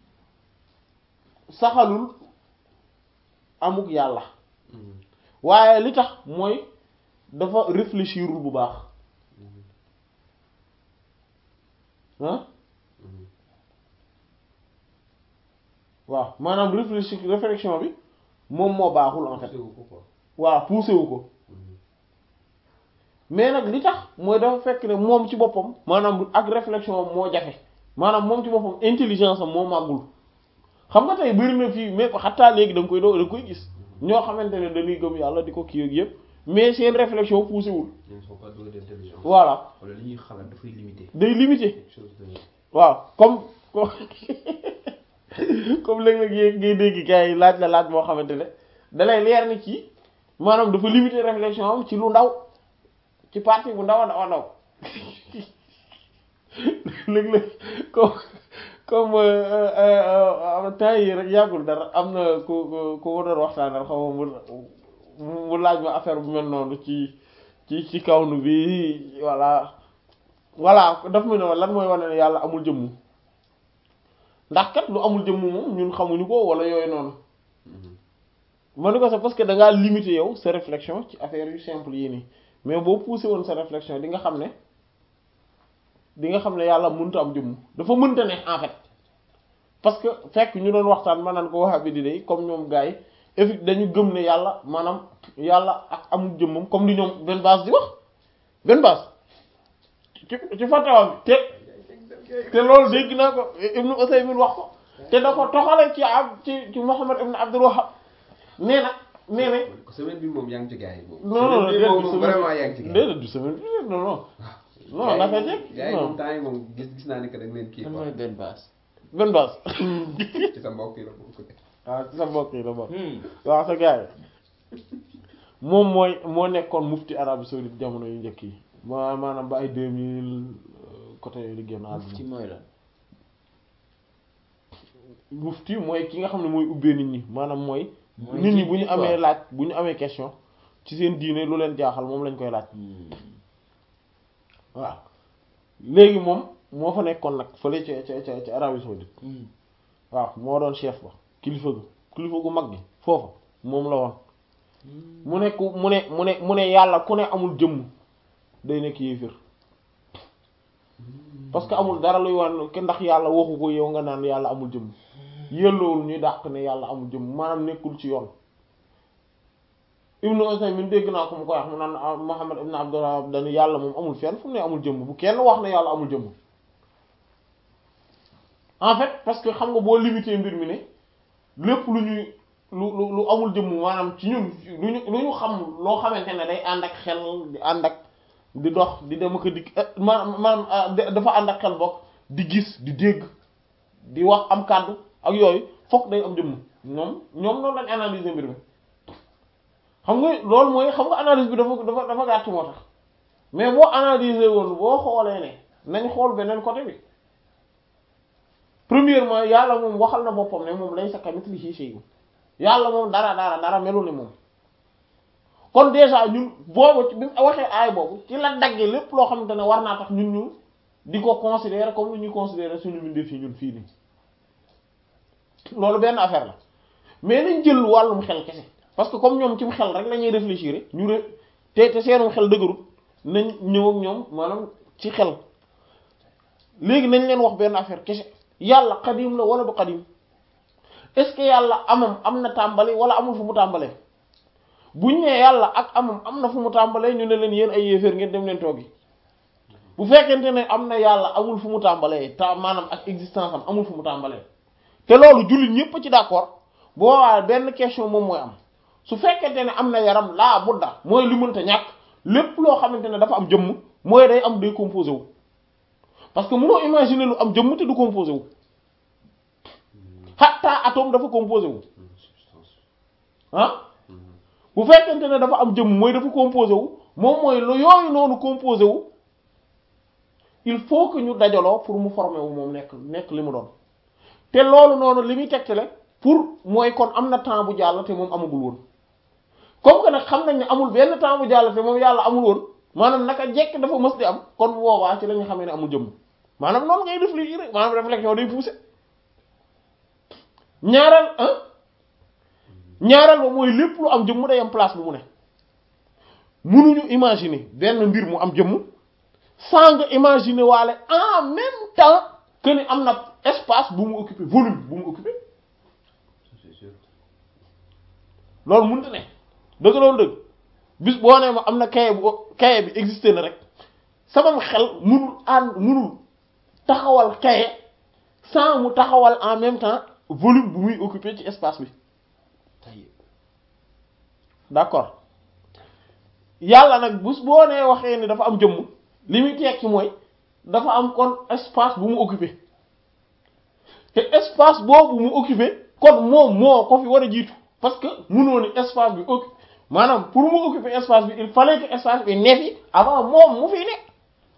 saxalul amuk yàlla waaye li tax mooy dafa réfléchirul bu baax ah waaw maanaam réfléchir réflexion bi moom moo baaxul en fait waaw poussé wu ko mais nag li tax mooy dafa fekk ne moom ci boppam maanaam ak réflexion moo jafe maanaam moom ci boppam intelligence am moo màggul xam nga tey bëri na fii mais xataa léegi da nga koy doo da nga koy gis ñoo xamante ne dañuy gëm yàlla di ko kii ak yëpp mais seen réflexion poussé wul. ils ne sont pas doués d'intelligence. voilà wala li ñuy xalaat dafay limité. day limité. quelque chose de. waaw comme comme comme léeg-léeg yéeg ngay dégg gars yi laaj la laaj boo xamante ne da lay leer ni ci maanaam dafa limité réflexion am ci lu ndaw ci partie bu ndaw a ndaw a ndaw léeg-léeg comme comme temps yi rek yàggul dara am na ku ku ku ma doon waxtaanal xaw ma mu mu laaj ma affaire bu mel noonu ci ci ci kawnu bi voilà voilà daf mu ne lan mooy wane ne yàlla amul jëmm ndax kat lu amul jëmm moom ñun xamuñu ko wala yooyu noonu ma ni ko c'est parce que da ngaa limité yow sa réflexion ci affaire yu simple yi nii mais boo poussé woon sa réflexion di nga xam ne di nga xam ne yàlla mënta am jëmm dafa mënta ne en fait parce que fekk ñu doon waxtaan ma naan ko waxa bi di day comme ñoom gars yi effi dañu gëm ne yàlla maanaam yàlla ak amul jëmmam comme li ñoom benn base di wax benn base ci ci fatawa bi te te loolu dégg naa ko Ibnu Usaymin wax ko te da ko toxale ci ab ci ci Muhammad ibn Abdul Wahhab nee na nee na semaine bi moom yaa ngi ci gars yi moom. non non semaine bi moom déedéet vraiment yaa ngi ci gars yi. déedéet du semaine bi non non non naka jekk gars yi moom non temps yi moom gis gis naa ne que da nga leen kii kan quoi. mooy benn base. benn base ci sa mbokk yi la bokk. waaw ci sa mbokk yi la bokk waaw sa gars yi moom mooy moo nekkoon mufti Arabie Saoudite jamono yu njëkk yi ma maanaam ba ay deux mille côté yooyu di génn àdduna ci mooy la. mufti mooy ki nga xam ne mooy ubbee nit ñi maanaam mooy Mooy nit ñi jiit bu ñu bi amee quoi. laaj bu ñu amee question ci seen diine lu leen jaaxal moom lañ koy laaj waaw léegi moom moo fa nekkoon nag fële ca ca ca ca Arabie Saoudite waaw moo doon chef ba kilifa gu kilifa gu mag gi foofa moom la woon mu ne ku mu ne mu ne mu ne yàlla ku ne amul jëmm day nekk yéefir parce que amul dara luy wan ke ndax yàlla waxu ko yow nga naan yàlla amul jëmm yelloowul ñuy dàq ne yàlla amul jëmm maanaam nekkul ci yoon Ibnu Usaymin dégg naa ko mu koy wax mu naan ah, Muhammad ibn Abdullah dañu yàlla moom amul fenn fu mu ne amul jëmm bu kenn wax ne yàlla amul jëmm en fait parce que xam nga boo limité mbir mi ne lépp lu ñuy lu lu lu amul jëmm maanaam ci ñun lu ñu lu ñu xam loo xamante ne day ànd ak xel di ànd ak di dox di dem ak a dikk eh, maanaam maanaam ah, da- dafa ànd ak xel bokk di gis di dégg di wax am kàddu ak yooyu fokk day am jëmm ñoom ñoom noonu lañ analyser mbir mi xam nga loolu mooy xam nga analyse bi dafa dafa dafa gàtt moo tax mais boo analyser woon boo xoolee ne nañ xool beneen côté bi premièrement yàlla moom waxal na boppam ne moom laysa kamithlihi shay'un yàlla moom dara dara dara melul ni moom kon déjà ñun boobu bi mu waxee aay boobu ci la daggee lépp loo xamante ne war naa tax ñun ñu di ko considérer comme lu ñuy considérer suñu mbindeef yi ñun fii nii loolu benn affaire la mais nañ jël wàllum xel kese parce que comme ñoom ci xel rek la ñuy réfléchir ñu re te te seenum xel dëgërut nañ ñëw ak ñoom maanaam ci xel léegi nañ leen wax benn affaire kese yàlla xadim la wala du xadim est-ce que yàlla amam am na tàmbali wala amul fu mu tàmbalee buñ nee yàlla ak amam am na fu mu tàmbalee ñu ne leen yéen ay yéeféer ngeen dem leen toogi bu fekkente ne am na yàlla amul fu mu tàmbalee ta maanaam ak existence am amul fu mu tàmbalee te loolu jullit ñépp ci d'accord boo waa benn question moom mooy am su fekkente ne am na yaram laa budda mooy li mënta ñàkk lépp loo xamante ne dafa am jëmm mooy day am day composé wu parce que mënoo imaginer lu am jëmm te du composé wu hatta atome dafa composé wu ah bu fekkente ne dafa am jëmm mooy dafa composé wu moom mooy lu yooyu noonu composé wu il faut que ñu dajaloo pour mu former wu moom nekk nekk li mu doon te loolu noonu li muy tegtale pour mooy kon am na temps bu jàll te moom amagul woon comme que nag xam nañ ne amul benn temps bu jàll te moom yàlla amul woon maanaam naka jekk dafa mës di am kon boobaa ci la ñu xamee ne amul jëmm maanaam noonu ngay réfléchir maanaam réflexion day pousser ñaareel ah ñaareel ba mooy lépp lu am jëmm day am place bu mu ne mënuñu imaginer benn mbir mu am jëmm sans nga imaginer waale en même temps que ni am na espace bu mu occuper volume bu mu occuper c'est sûr loolu mënut ne dëgg loolu dëgg bis boo nee ma am na kaye bu kaye bi existé na rek sama xel munul ànd munul taxawal kaye sans mu taxawal en même temps volume bu muy occuper ci espace bi d'accord yàlla nag bis boo nee waxee ni dafa am jëmm li muy tekki mooy dafa am kon espace bu mu occuper te espace boobu mu occuper kon moom moo ko fi war a jiitu parce que mënoo ni espace bi occupe maanaam pour mu occuper espace bi il fallait que espace bi ne fi avant moom mu fi nekk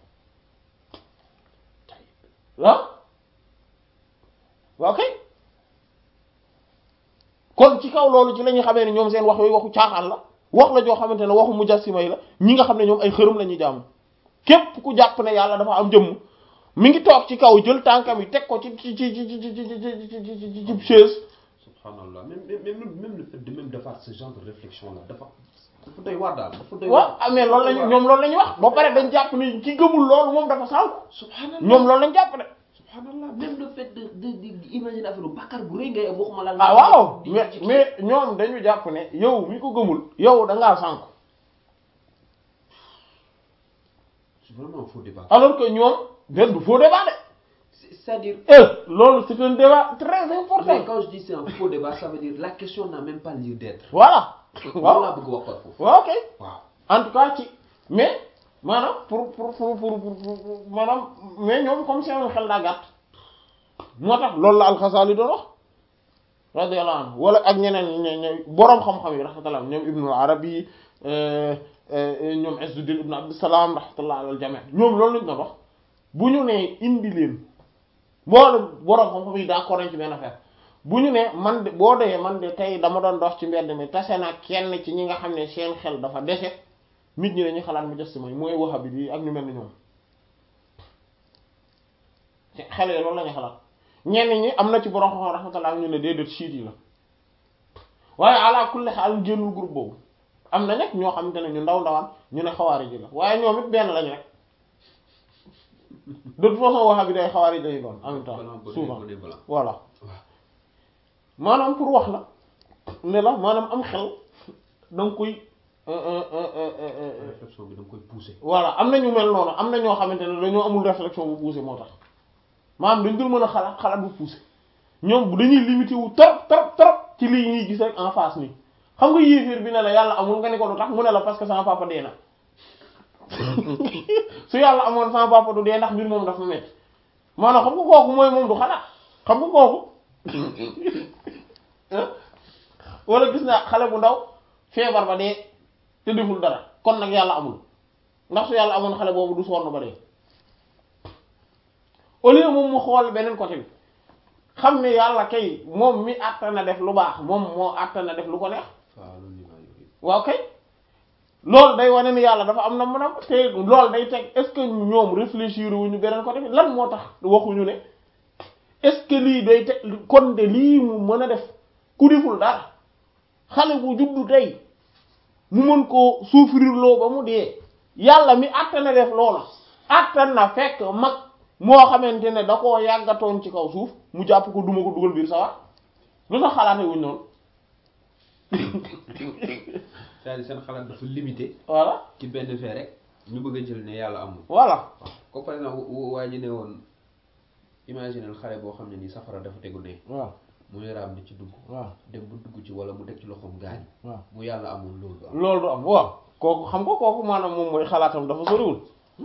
ah ok kon ci kaw loolu ci la ñuy xamee ne ñoom seen wax yooyu waxu caaxaan la wax la joo xamante ne waxu mujassima yi la ñi nga xam ne ñoom ay xërëm la ñuy jaamu képp ku jàpp ne yàlla dafa am jëmm mi ngi toog ci kaw jël tànkam yi teg ko ci ci ci ci ci ci ci ci ci chaise subhanallah même même même même le fait de même defaat ce genre de réflexion là dafa dafa doy waar daal dafa doy waaw ah mais loolu lañu ñoom loolu la ñuy wax ba pare dañ jàpp ni ki gëmul loolu moom dafa sànku subhanallah ñoom loolu lañ jàpp de subhanallah même le fait de de de imaginer affaire bàkkaar bu rëy ngay am waxuma la ah waaw mais mais ñoom dañu jàpp ne yow mi ko gëmul yow da ngaa sànku c'est vraiment un faux débat alors que ñoom benn du faux débat de C'est- c'est-à-dire eh loolu c'est un débat très mais important quand je dis c'est un faux débat ça veut dire la question n'a même pas lieu d'être voilà loolu waaw laa bëgg wax par foofu waaw ok waaw en tout cas ci mais maanaam pour pour pour pour pour pour- maanaam mais ñoom comme seen xel daa gàtt moo tax loolu la alxasaali doon wax radiyallahu anhu wala ak ñeneen ñe ñe boroom xam-xam yi rahmatullah ñoom ibnul arabi euh, euh, ñoom Izzuddin ibn Abdussalam rahmatullah alal jami ñoom loolu lañ doon wax bu ñu nee indi leen boole boroom xam-xam yi d'accord nañ ci benn affaire bu ñu ne man de boo dee man de tey dama doon dox ci mbedd mi tase na kenn ci ñi nga xam ne seen xel dafa dese nit ñi dañuy xalaat mu des mooy mooy wahabi yi ak ñu mel ni ñoom xel yi loolu la ñuy xalaat ñenn ñi am na ci borom xam rahmatullah ñu ne déedéet chiite yi la waaye ala kulli xaal génnul groupe boobu am na nag ñoo xamante ne ñu ndaw ndawaan ñu ne xawaari ji la waaye ñoom it benn lañ rek de toute façon wahabi day xawaari lay doon en même temps blanc bonnet souvent bonnet blanc voilà maanaam pour wax la ne la maanaam am xel da nga koy euh, euh, euh, euh, euh, réflexion bi da nga koy pousser voilà am na ñu mel noonu am na ñoo xamante ne dañoo amul réflexion bu poussé moo tax maanaam dañ dul mën a xalaat xalaat bu poussé ñoom bu dañuy limité wu trop trop trop ci lii ñuy gis rek en face nii xam nga yéeféer bi ne la yàlla amul nga ne ko lu tax mu ne la parce que sama papa dee na su yàlla amoon sama papa du dee ndax mbir moom dafa metti maanaam xam nga kooku mooy moom du xalaat xam nga kooku ah wala gis naa xale bu ndaw feebar ba dee te deful dara kon nag yàlla amul ndax su yàlla amoon xale boobu du sonn ba dee au lieu moom mu xool beneen côté bi xam ne yàlla kay moom mi àtta na def lu baax moom moo àtta na def lu ko neex waaw loolu ñu naan yooyu. waaw kay loolu day wane ni yàlla dafa am na mën a te loolu day teg est-ce que ñoom réfléchir wuñu beneen côté bi lan moo tax waxuñu ne est-ce que lii day teg kon de lii mu mën a def ku deful dara xale bu juddu tey mu mën koo souffrir loo ba mu dee yàlla mi àttan na def loola àttan na fekk mag moo xamante ne da koo yàggatoon ci kaw suuf mu jàpp ko duma ko dugal biir sawar lu tax xalaate wuñ noonu c'est-à-dire seen xalaat dafa limité voilà ci benn fee rek ñu bëgg a jël ne yàlla amul. voilà ko par exemple w- waa ji ne woon imaginer xale boo xam ne nii safara dafa tegu ne waaw muy raam di ci dugg waaw dem bu dugg ci wala mu teg ci loxoom gaañ waaw bu yàlla amul loolu du am loolu du am waaw kooku xam nga kooku maanaam moom mooy xalaatam dafa soriwul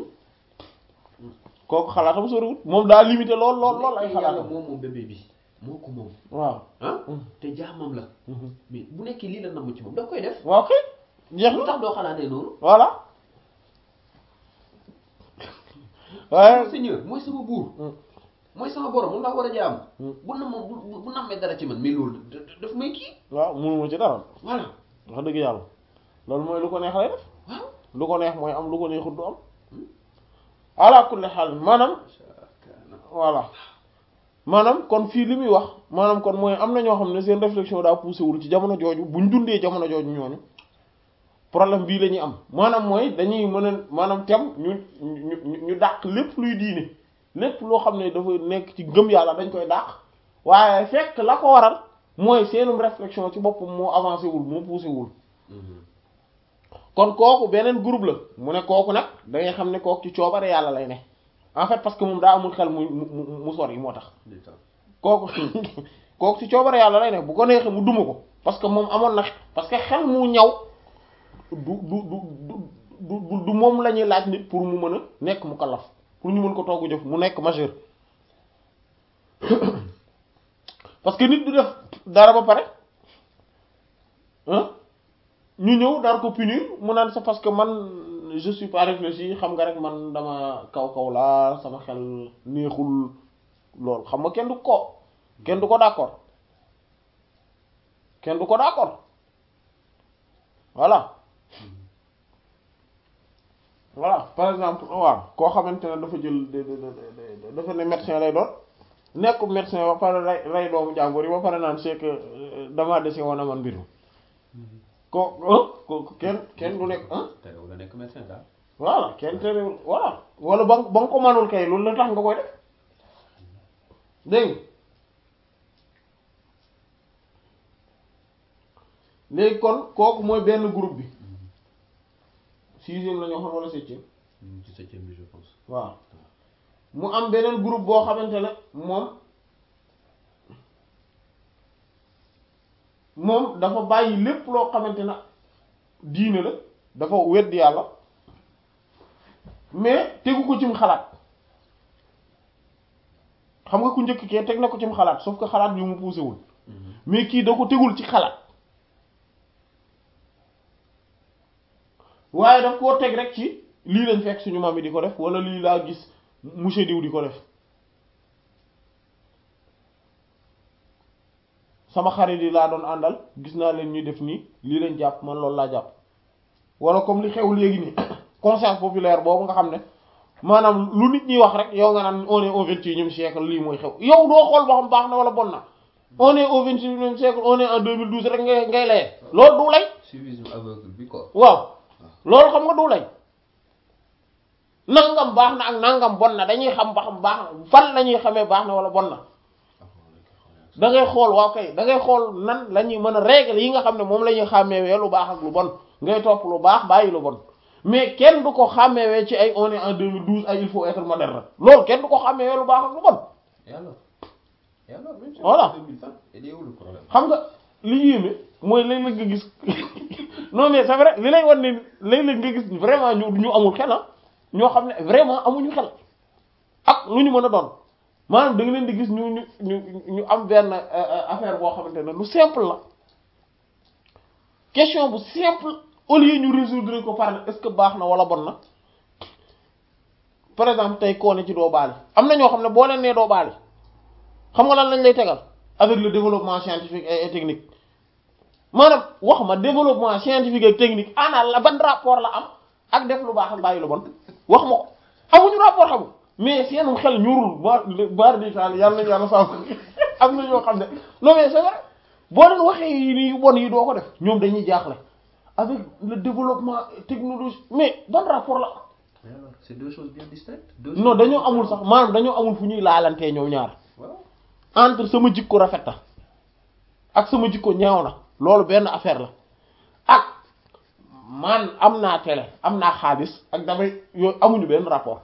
kooku xalaatam soriwul moom daa limité lool lool lool ay bu nekkee yàlla xalaatam moom moom bébé bi moo ko moom waaw ah te jaamam la mais bu nekkee lii la namm ci moom da koy def waaw kay jeex lu na tax doo xalaatee noonu voilà waaye Seigneur mooy sama buur Mm. mooy sama borom moom laa war a jaam Mm. bu nam bu bu- bu nammee dara ci man mais loolu da- da- daf may kii waaw mënuma ci dara voilà wax dëgg yàlla loolu mooy lu ko neex lay def waaw lu ko neex mooy am lu ko neexut du am ala kulli xaal maanaam voilà maanaam kon fii li muy wax maanaam kon mooy am na ñoo xam ne seen réflexion daa poussé wul ci jamono jooju buñ dundee jamono jooju ñooñu problème bii la ñuy am maanaam mooy dañuy mën a maanaam tem ñu ñu ñu ñu dàq lépp luy diine lépp loo xam ne dafa nekk ci gëm yàlla dañ koy dàq waaye fekk la ko waral mooy seenum réflexion ci boppam moo avancé wul moo poussé wul kon kooku beneen groupe la mu ne kooku nag da ngay xam ne kooku ci coobare yàlla lay ne en fait parce que moom daa amul xel mu mu mu sori moo tax kooku kooku ci coobare yàlla lay ne bu ko neexee mu duma ko parce que moom amoon na parce que xel mu ñaw du du du du du du moom la ñuy laaj nit pour mu mën a nekk mu kallaf pour ñu mën ko togg jëf mu nekk majeur parce que nit du def dara ba pare ah ñu ñëw dar ko punir mu naan c'est parce que man je suis pas réfléchi xam nga rek man dama kaw kaw laa sama xel neexul loolu xam nga kenn du ko kenn du ko d'accord kenn du ko d'accord voilà voilà par exemple waaw koo xamante ne dafa jël dafa ne médecin lay doon nekk médecin ba pare rey rey doomu jàmbur yi ba pare naan c'est que damaa dese woon a man mbir mi ko ko kenn kenn du nekk ah te wala nekk médecin daal voilà kenn terewul voilà wala ba ba nga ko manul kay loolu la tax nga koy def dégg nga léegi kon kooku mooy benn groupe bi sixième la ñoo xam wala septième ci septième bi je pense waaw mu am beneen groupe boo xamante ne moom moom dafa bàyyi lépp loo xamante ne diine la dafa weddi yàlla mais tegu ko cim xalaat xam nga ku njëkk kee teg na ko cim xalaat sauf que xalaat bi mu poussé wul mais kii da ko tegul ci xalaat waaye daf koo teg rek ci lii lañ fekk suñu maam yi di ko def wala lii laa gis monsieur diw di ko def sama xarit yi laa doon àndal gis naa leen ñuy def nii lii lañ jàpp man loolu laa jàpp wala comme li xew léegi nii conscience populaire boobu nga xam ne maanaam lu nit ñi wax rek yow nga naan on est au vingt-et-unième siècle lii mooy xew yow doo xool ba xam baax na wala bon na on est au vingt-et-unième siècle on est en 2012 rek ngay ngay laye loolu du lay suivisme aveugle bi quoi waaw loolu xam nga du lay nangam baax na ak nangam bon na dañuy xam ba xam baax na fan la ñuy xamee baax na wala bon na da ngay xool waaw kay da ngay xool nan la ñuy mën a règle yi nga xam ne moom la ñuy xàmmeewee lu baax ak lu bon ngay topp lu baax bàyyi lu bon mais kenn du ko xàmmeewee ci ay on est en 2012 ay il faut être moderne loolu kenn du ko xàmmeewee lu baax ak lu bon et alors et alors même si Voilà. 2020 il est où le problème xam nga li yéeme mooy léeg-léeg nga gis non mais c'est vrai li lay wan ne léeg-léeg nga gis vraiment ñu ñu amul xel ah ñoo xam ne vraiment amuñu xel ak lu ñu mën a doon maanaam da nga leen di gis ñu ñu ñu ñu am benn affaire boo xamante ne lu simple la question bu simple au lieu ñu résoudre ko par est-ce que baax na wala bon na par exemple tey koo ne ci doo baali am na ñoo xam ne boo leen nee doo baali xam nga lan lañ lay tegal avec le développement scientifique et technique maanaam wax ma développement scientifique et technique ana la ban rapport la am ak def lu baax ak bàyyi lu bon wax ma ko amuñu rapport xamul mais seenum xel ñurul ba baar di taal yàlla nañu yàlla sàmm am na ñoo xam ne non mais c'est vrai boo leen waxee yi yu bon yi doo ko def ñoom dañuy jaaxle avec le développement technologique mais ban rapport la Mais alors, c'est deux choses bien distinctes. Deux non choses dañoo bien amul sax maanaam dañoo amul fu ñuy laalantee ñoom ñaar Voilà. entre sama jikko rafet na ak sama jikko ñaaw na loolu benn affaire la ak man am naa télé am naa xaalis ak damay yooyu amuñu benn rapport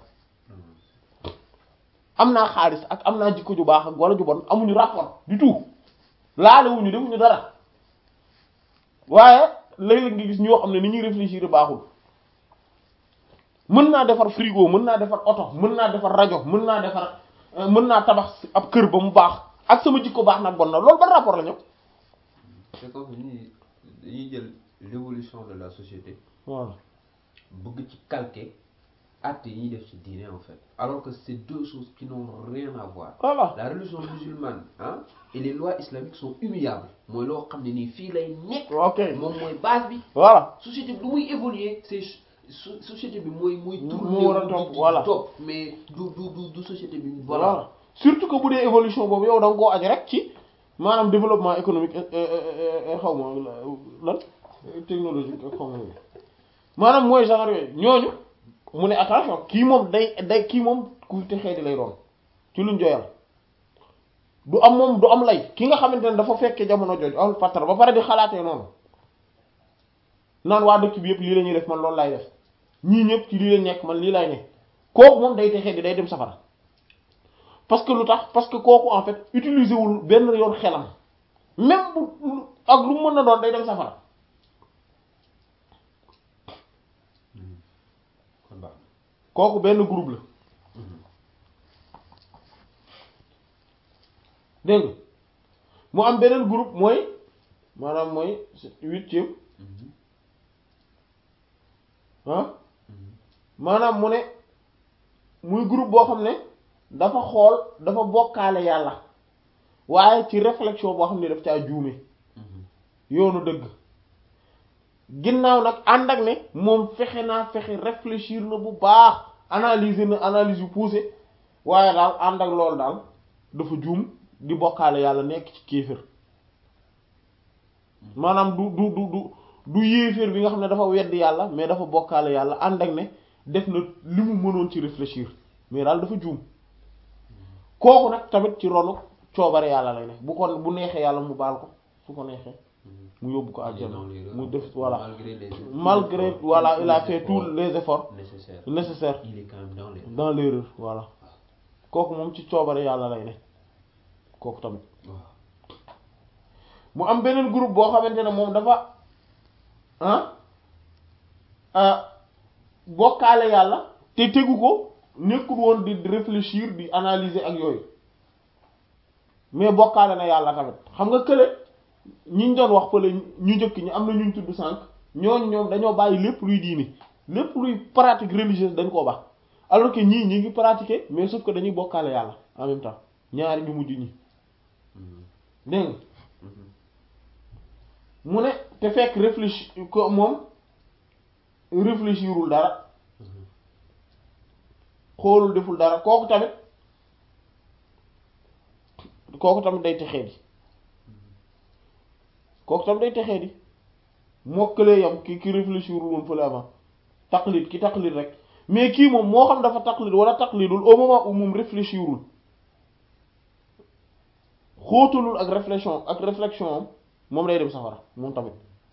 am naa xaalis ak am naa jikko ju baax ak wala ju bon amuñu rapport du tout laalewuñu defuñu dara waaye léeg-léeg nga gis ñoo xam ne ni ñuy réfléchir baaxul mën naa defar frigo mën naa defar oto mën naa defar rajo mën naa defar euh, mën naa tabax ab kër ba mu baax ak sama jikko baax nag bon na loolu ban rapport la ñëw C'est comme ni dañuy jël l'évolution de la société voilà bëgg ci calquer actes yi ñuy def ci diine en fait alors que c'est deux choses qui n'ont rien à voir voilà la religion musulmane hein et les lois islamiques sont immuables mooy loo xam ne nii fii lay nekk ok moom mooy base bi voilà société bi lu muy évoluer c'est so- société bi mooy muy Mu tourner war a wu topp, di- di voilà. topp mais du du du du société bi voilà surtout que bu dee évolution boobu yow da nga koo aj rek ci maanaam développement économique xaw ma lan technologique xaw ma maanaam mooy genre yooyu ñooñu mu ne attention kii moom day day kii moom ku texee di lay doon ci luñ joyal du am moom du am lay ki nga xamante ne dafa fekkee jamono jooju amul fattar ba pare di xalaatee noonu naan waa dëkk bi yëpp lii la ñuy def man loolu laay def ñii ñëpp ci lii la nekk man lii laay ne kooku moom day texee di day dem safara parce que lu tax parce que kooku en fait utiliser wul benn yoon xelam même bu ak lu mu mën na doon day dem safara kon baax kooku benn groupe la dégg nga mu am beneen groupe mooy maanaam mooy huitième ah maanaam mu ne muy groupe boo xam ne dafa xool dafa bokkaale yàlla waaye ci réflexion boo xam ne daf caa juume yoonu dëgg ginnaaw nag ànd ak ne moom fexe naa fexe réfléchir na bu baax analyser na analyse yu poussé waaye daal ànd ak loolu daal dafa juum di bokkaale yàlla nekk ci kéefër maanaam du du du du du yéeféer bi nga xam ne dafa weddi yàlla mais dafa bokkaale yàlla ànd ak ne def na li mu mënoon ci réfléchir mais daal dafa juum kooku nag tamit ci ronu coobare yàlla lay ne bu ko bu neexee yàlla mu baal ko su ko neexee mu yóbbu ko àjjana mu def voilà malgré les malgré voilà il a fait tous les efforts nécessaires nécessaires il est quand même dans les dans l'erreur voilà kooku moom ci coobare yàlla lay ne kooku tamit waaw mu am beneen groupe boo xamante ne moom dafa ah ah bokkaale yàlla te tegu ko nekkul woon di réfléchir di analyser ak yooyu mais bokkaale na yàlla tamit xam nga kële ñi ñu doon wax fële ñu njëkk ñi am na ñu ñu tudd sànq ñooñu ñoom dañoo bàyyi lépp luy diini lépp luy pratique religieuse dañ koo baax alors que ñii ñi ngi pratiquer mais sauf que dañuy bokkaale yàlla en même temps ñaari ñu mujj ñi dégg nga mu ne te fekk réfléchir ko moom réfléchirul dara xoolul deful dara kooku tamit kooku tamit day texee di kooku tamit day texee di mokkalee yam ki ki réfléchirul woon fële avant taqlid ki taqlid rek mais kii moom moo xam dafa taqlid wala taqlidul au moment où moom réfléchirul xóotalul ak réflexion ak réflexion am moom day dem safara moom tamit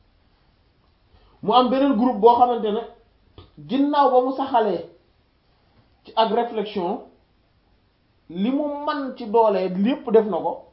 mu am beneen groupe boo xamante ne ginnaaw ba mu saxalee ci ak réflexion li mu man ci doolee lépp def na ko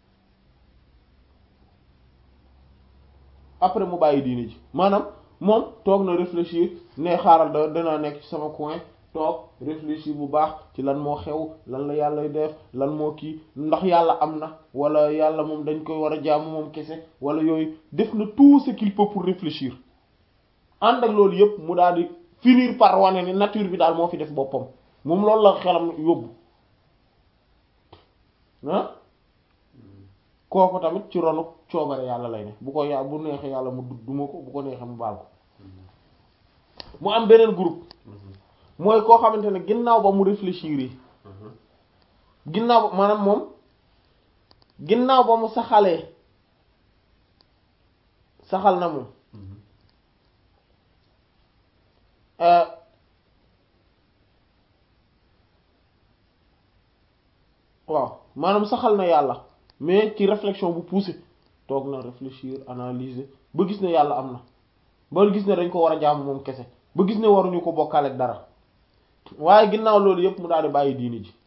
après mu bàyyi diine ji maanaam moom toog na réfléchir ne xaaral da danaa nekk ci sama coin toog réfléchir bu baax ci lan moo xew lan la yàlla def lan moo kii ndax yàlla am na wala yàlla moom dañ koy war a jaamu moom kese wala yooyu def na tout ce qu'il peut pour réfléchir ànd ak loolu yëpp mu daal di finir par wane ni nature bi daal moo fi def boppam moom loolu la xelam yóbbu ah kooku tamit ci ronu coobare yàlla lay ne bu ko yà bu neexee yàlla mu duma ko bu ko neexee mu baal ko mu am beneen groupe mooy koo xamante ne ginnaaw ba mu réfléchir yi ginnaaw ba maanaam moom ginnaaw ba mu saxalee saxal na moom waaw maanaam saxal na yàlla mais ci réflexion bu poussé toog na réfléchir analyser ba gis ne yàlla am na ba gis ne dañ ko war a jaamu moom kese ba gis ne waruñu ko bokkaale ak dara waaye ginnaaw loolu yépp mu daal di bàyyi diini ji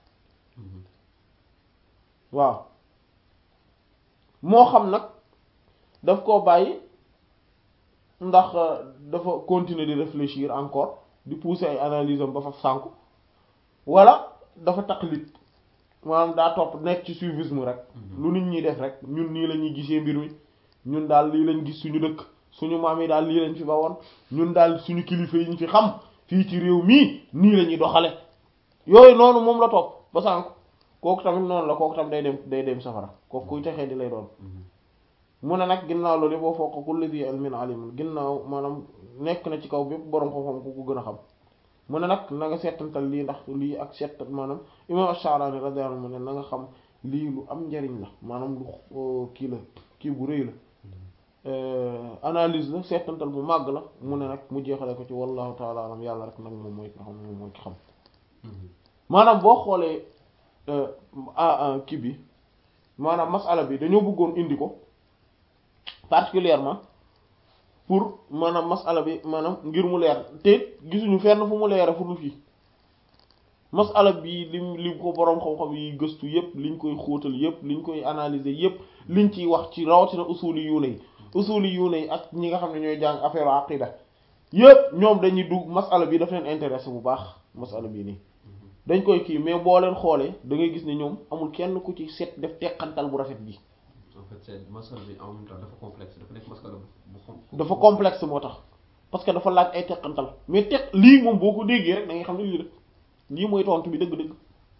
waaw moo xam nag daf koo bàyyi ndax dafa continuer di réfléchir encore di pousser ay analyse am ba fa sànku wala dafa taqlid maanaam daa topp nekk ci suivisme rek lu nit ñi def rek ñun nii la ñuy gisee mbir mi ñun daal lii lañ gis suñu dëkk suñu maam yi daal lii lañ fi ba woon ñun daal suñu kilifa yi ñu fi xam fii ci réew mii nii la ñuy doxale yooyu noonu moom la topp ba sànku kooku tamit noonu la kooku tamit day dem day dem safara kooku kuy texee di lay doon mu ne nag ginnaaw loolu boo foo ko kulli di ilmin alim ginnaaw maanaam nekk na ci kaw bépp boroom xam-xam ku ko gën a xam mu ne nag na nga seetantal lii ndax lii ak seet maanaam imam Ash-Sha'rani radiyallahu anhu mu ne na nga xam lii lu am njariñ la maanaam lu kii la kii bu rëy la analyse la seetantal bu màgg la mu ne nag mu jeexale ko ci wallahu ta'ala alam yàlla rek nag moom mooy ki nga xam moom mooy ki xam maanaam boo xoolee kii bi maanaam masala bi dañoo bëggoon indi ko particulièrement pour maanaam masala bi maanaam ngir mu leer te gisuñu fenn fu mu leere fu dul fii masala bi lim lim ko boroom xam-xam yi gëstu yépp liñ koy xóotal yépp liñ koy analyser yépp liñ ciy wax ci rawatina usuli yuune yi usuli yuune yi ak ñi nga xam ne ñooy jàng affaire aqida yépp ñoom dañuy dugg masala bi daf leen intéressé bu baax masala bii nii dañ koy kii mais boo leen xoolee da ngay gis ne ñoom amul kenn ku ci set def teqantal bu rafet bi en fait c'est masala bi en même temps dafa complexe dafa nekk masala bu xam dafa complexe moo tax parce que dafa laaj ay teqantal mais teq lii moom boo ko déggee rek da ngay xam ne lii rek lii mooy tontu bi dëgg-dëgg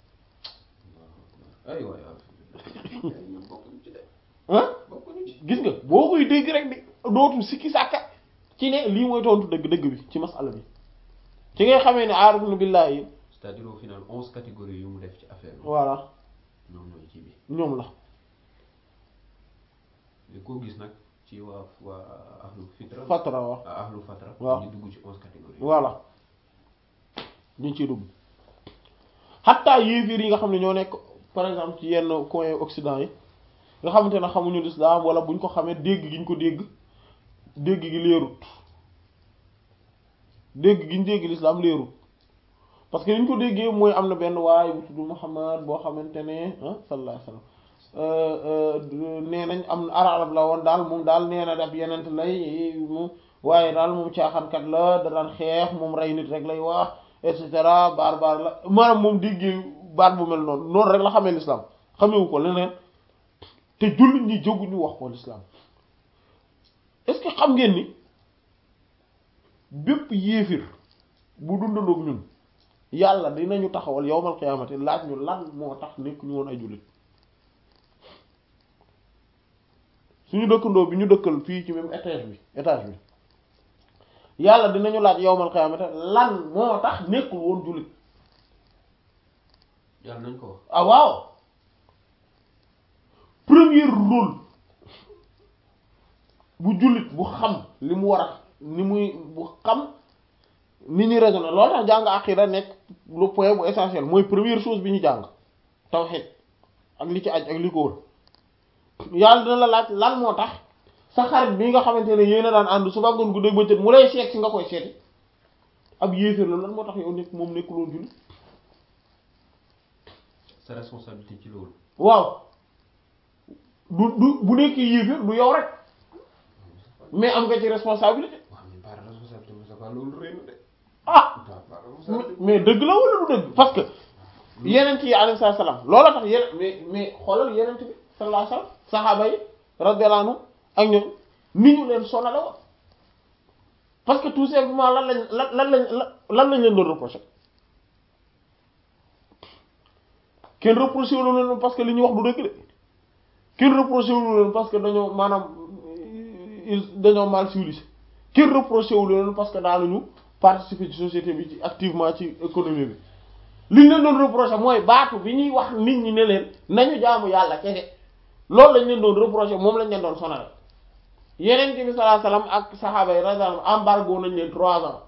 ay waay ñoom bokkuñu ci de ah bokkuñu ci gis nga boo koy dégg rek di dootul sikki sàkka ci ne lii mooy tontu dëgg-dëgg bi ci masala bi ci ngay xamee ne aarifuna billahi c'est-à-dire au final onze catégories yu mu def ci affaire bi voilà ñoom ñooy ci bi ñoom la li koo gis nag ci waa waa ahlu fitra fatra wax ah ahlu fatra waaw ñu dugg ci onze catégories voilà ñu ciy dugg xattaa yéefiir yi nga xam ne ñoo nekk par exemple ci yenn coin occident yi nga xamante ne xamuñu lislaam wala buñ ko xamee dégg gi ñu ko dégg dégg gi leerut dégg gi ñu dégg lislaam leerut parce que li ñu ko déggee mooy am na benn waaye bu tudd Muhammad boo xamante ne ah sallallahu alayhi wasallam nee nañ am arab la woon daal moom daal nee na daf yenent lay mu waaye daal moom caaxaankat la da daan xeex moom rey nit rek lay wax et cetera baar baar la maanaam moom déggee baat bu mel noonu noonu rek la xamee l'islam xamewu ko leneen te jullit ñi jóguñu wax ko l'islam est-ce que xam ngeen ni bépp yéefir bu dundandoog ñun yàlla dinañu taxawal yowmal qiyaamati laaj ñu lan moo tax nekk ñu woon ay jullit suñu dëkkandoo bi ñu dëkkal fii ci même étage bi étage bi yàlla dinañu laaj yowmal qiyaamati lan moo tax nekkul woon jullit yàlla nañ ko wax ah waaw premier rôle bu jullit bu xam li mu war a ni muy bu xam ni ñuy raisonner loolu tax jàng aqida nekk le point bu essentiel mooy première chose bi ñu jàng tawhid ak li ci aj ak li ko wër yàlla dina la laaj lan moo tax sa xarit bi nga xamante ne yéen a daan ànd suba ngoon guddeeg bëccëg mu lay seet si nga koy seeti ab yéeféer la lan moo tax yow nekk moom nekkuloon jullit sa responsabilité ci loolu waaw du du bu nekkee yéeféer du yow rek mais am nga ci responsabilité waaw mais par responsabilité Moussa Fall loolu rëy na de ah waaw par mais responsabilité mais dëgg la wala du dëgg parce que yenent yi alayhi salaam loola tax yeneen mais mais xoolal yenent bi sallallahu alayhi wasallam saxaaba yi radiyallahu anhum ak ñoom ni ñu leen sonale woon parce que tout simplement lan lañ lan lan lañ lan lañ leen doon reprocher kenn reproché woon leen parce que li ñuy wax du dëgg de kenn reproché wu leen parce que dañoo maanaam ils dañoo mal civilisé kenn reproché wu leen parce que daanuñu participer ci société bi ci activement ci économie bi li ñu leen doon reproché mooy baatu bi ñuy wax nit ñi ne leen nañu jaamu yàlla kese loolu lañ leen doon reproché moom lañ leen doon sonal yeneen bi sallallahu alayhi wasallam ak saxaaba yi radiyallahu anhum embargo nañ leen trois ans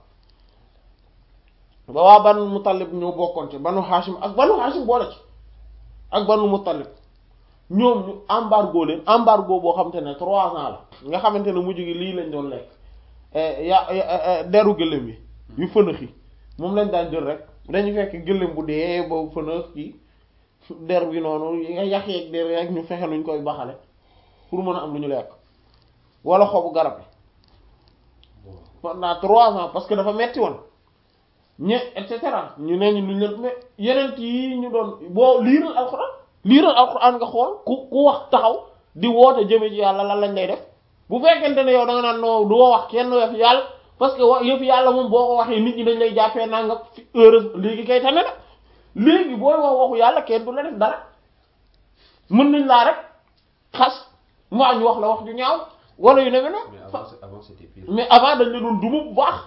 ba waa banu Muttalib ñoo bokkoon ci banu Hashim ak banu Hashim boole ci ak banu Muttalib ñoom ñu embargo leen embargo boo xamante ne trois ans la nga xamante ne mujj gi lii lañ doon lekk ya deru gëléem yi yu fënax yi moom lañ daan jël rek dañu fekk gëléem bu dee ba fënax yi der bi noonu yi nga yax yeeg der rek ñu fexe nuñ koy baxale pour mën a am lu ñu lekk wala xobu garab yi pendant trois ans parce que dafa metti woon ñe et cetera ñu ne ñu luñ leen mais yeneen yi ñu doon boo liiral alxuraan liiral alxuraan nga xool ku ku wax taxaw di woote jëme ci yàlla lan lañ lay def bu fekkente ne yow da nga naan non du wax kenn yëf yàlla parce que wa yëf yàlla moom boo ko waxee nit ñi dañ lay jàppee naa nga fi heureuse léegi kay tane na léegi booy wax waxu yàlla kenn du la def dara mën nañ laa rek xas mbaa ñu wax la wax ju ñaaw wala yu ne mais avant avant c'était pire. mais avant dañ la doon duma bu baax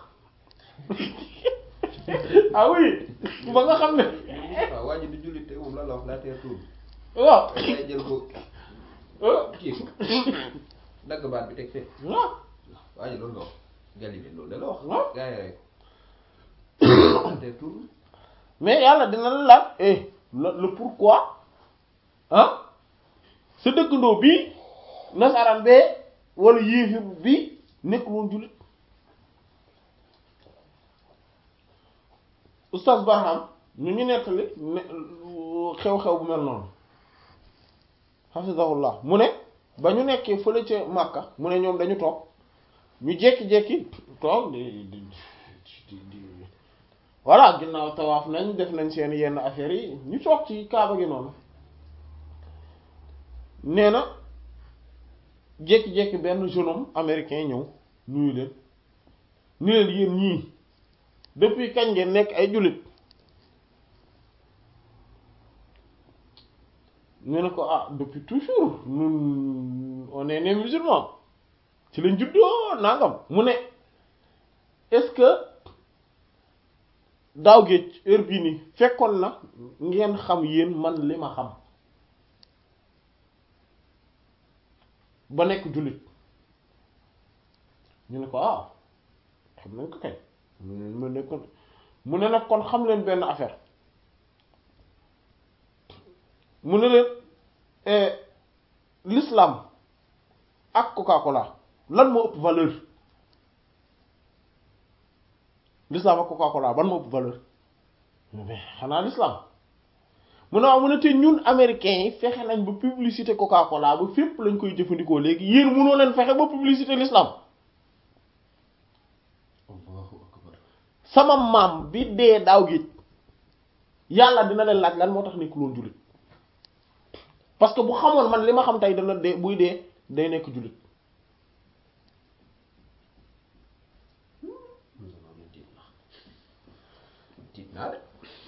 ah oui ba nga xam ne waaw waa ji du jullit te moom lan la wax la terre tourne. waaw day jël ko ah kii ko dagg baat bi teg fee. waaw waa ji loolu la wax Galilée loolu da la wax. waaw gars yi rek la terre tourne. mais yàlla dina la laaj eh le le pourquoi ah sa dëkkandoo bii nasaraan bee wala yéefir bii nekk woon jullit oustaz Barham ñu ñu nettali ne xew-xew bu mel noonu hafizahullah mu ne ba ñu nekkee fële ca Makka mu ne ñoom dañu toog ñu jekki-jekki toog di di di di voilà ginnaaw tawaaf nañ def nañ seen yenn affaires yi ñu toog ci kaaba gi noonu nee na jékki-jékki benn jeune homme américain ñëw nuyu leen ni leen yéen ñii depuis kañ ngeen nekk ay jullit ñu ne ko ah depuis toujours ñun on est né musulman ci lañ juddoo nangam mu ne est-ce que daaw géej heure bii nii fekkoon na ngeen xam yéen man li ma xam ba nekk jullit ñu ne ko ah xam nañ ko kay mu ne kon mu ne nag kon xam leen benn affaire mu ne leen l'islam ak Coca-Cola lan moo ëpp valeur l'islam ak Coca-Cola ban moo ëpp valeur mais xanaa l'islam mu ne waaw mu ne te ñun américains yi fexe nañ ba publicité Coca-Cola ba fépp lañ koy jëfandikoo léegi yéen mënoo leen fexe ba publicité l'islam Allahu akbar. sama maam bi dee daaw géej yàlla dina leen laaj lan moo tax nekkul woon jullit parce que bu xamoon man li ma xam tey dana dee buy dee day nekk jullit tiit naa tiit naa de.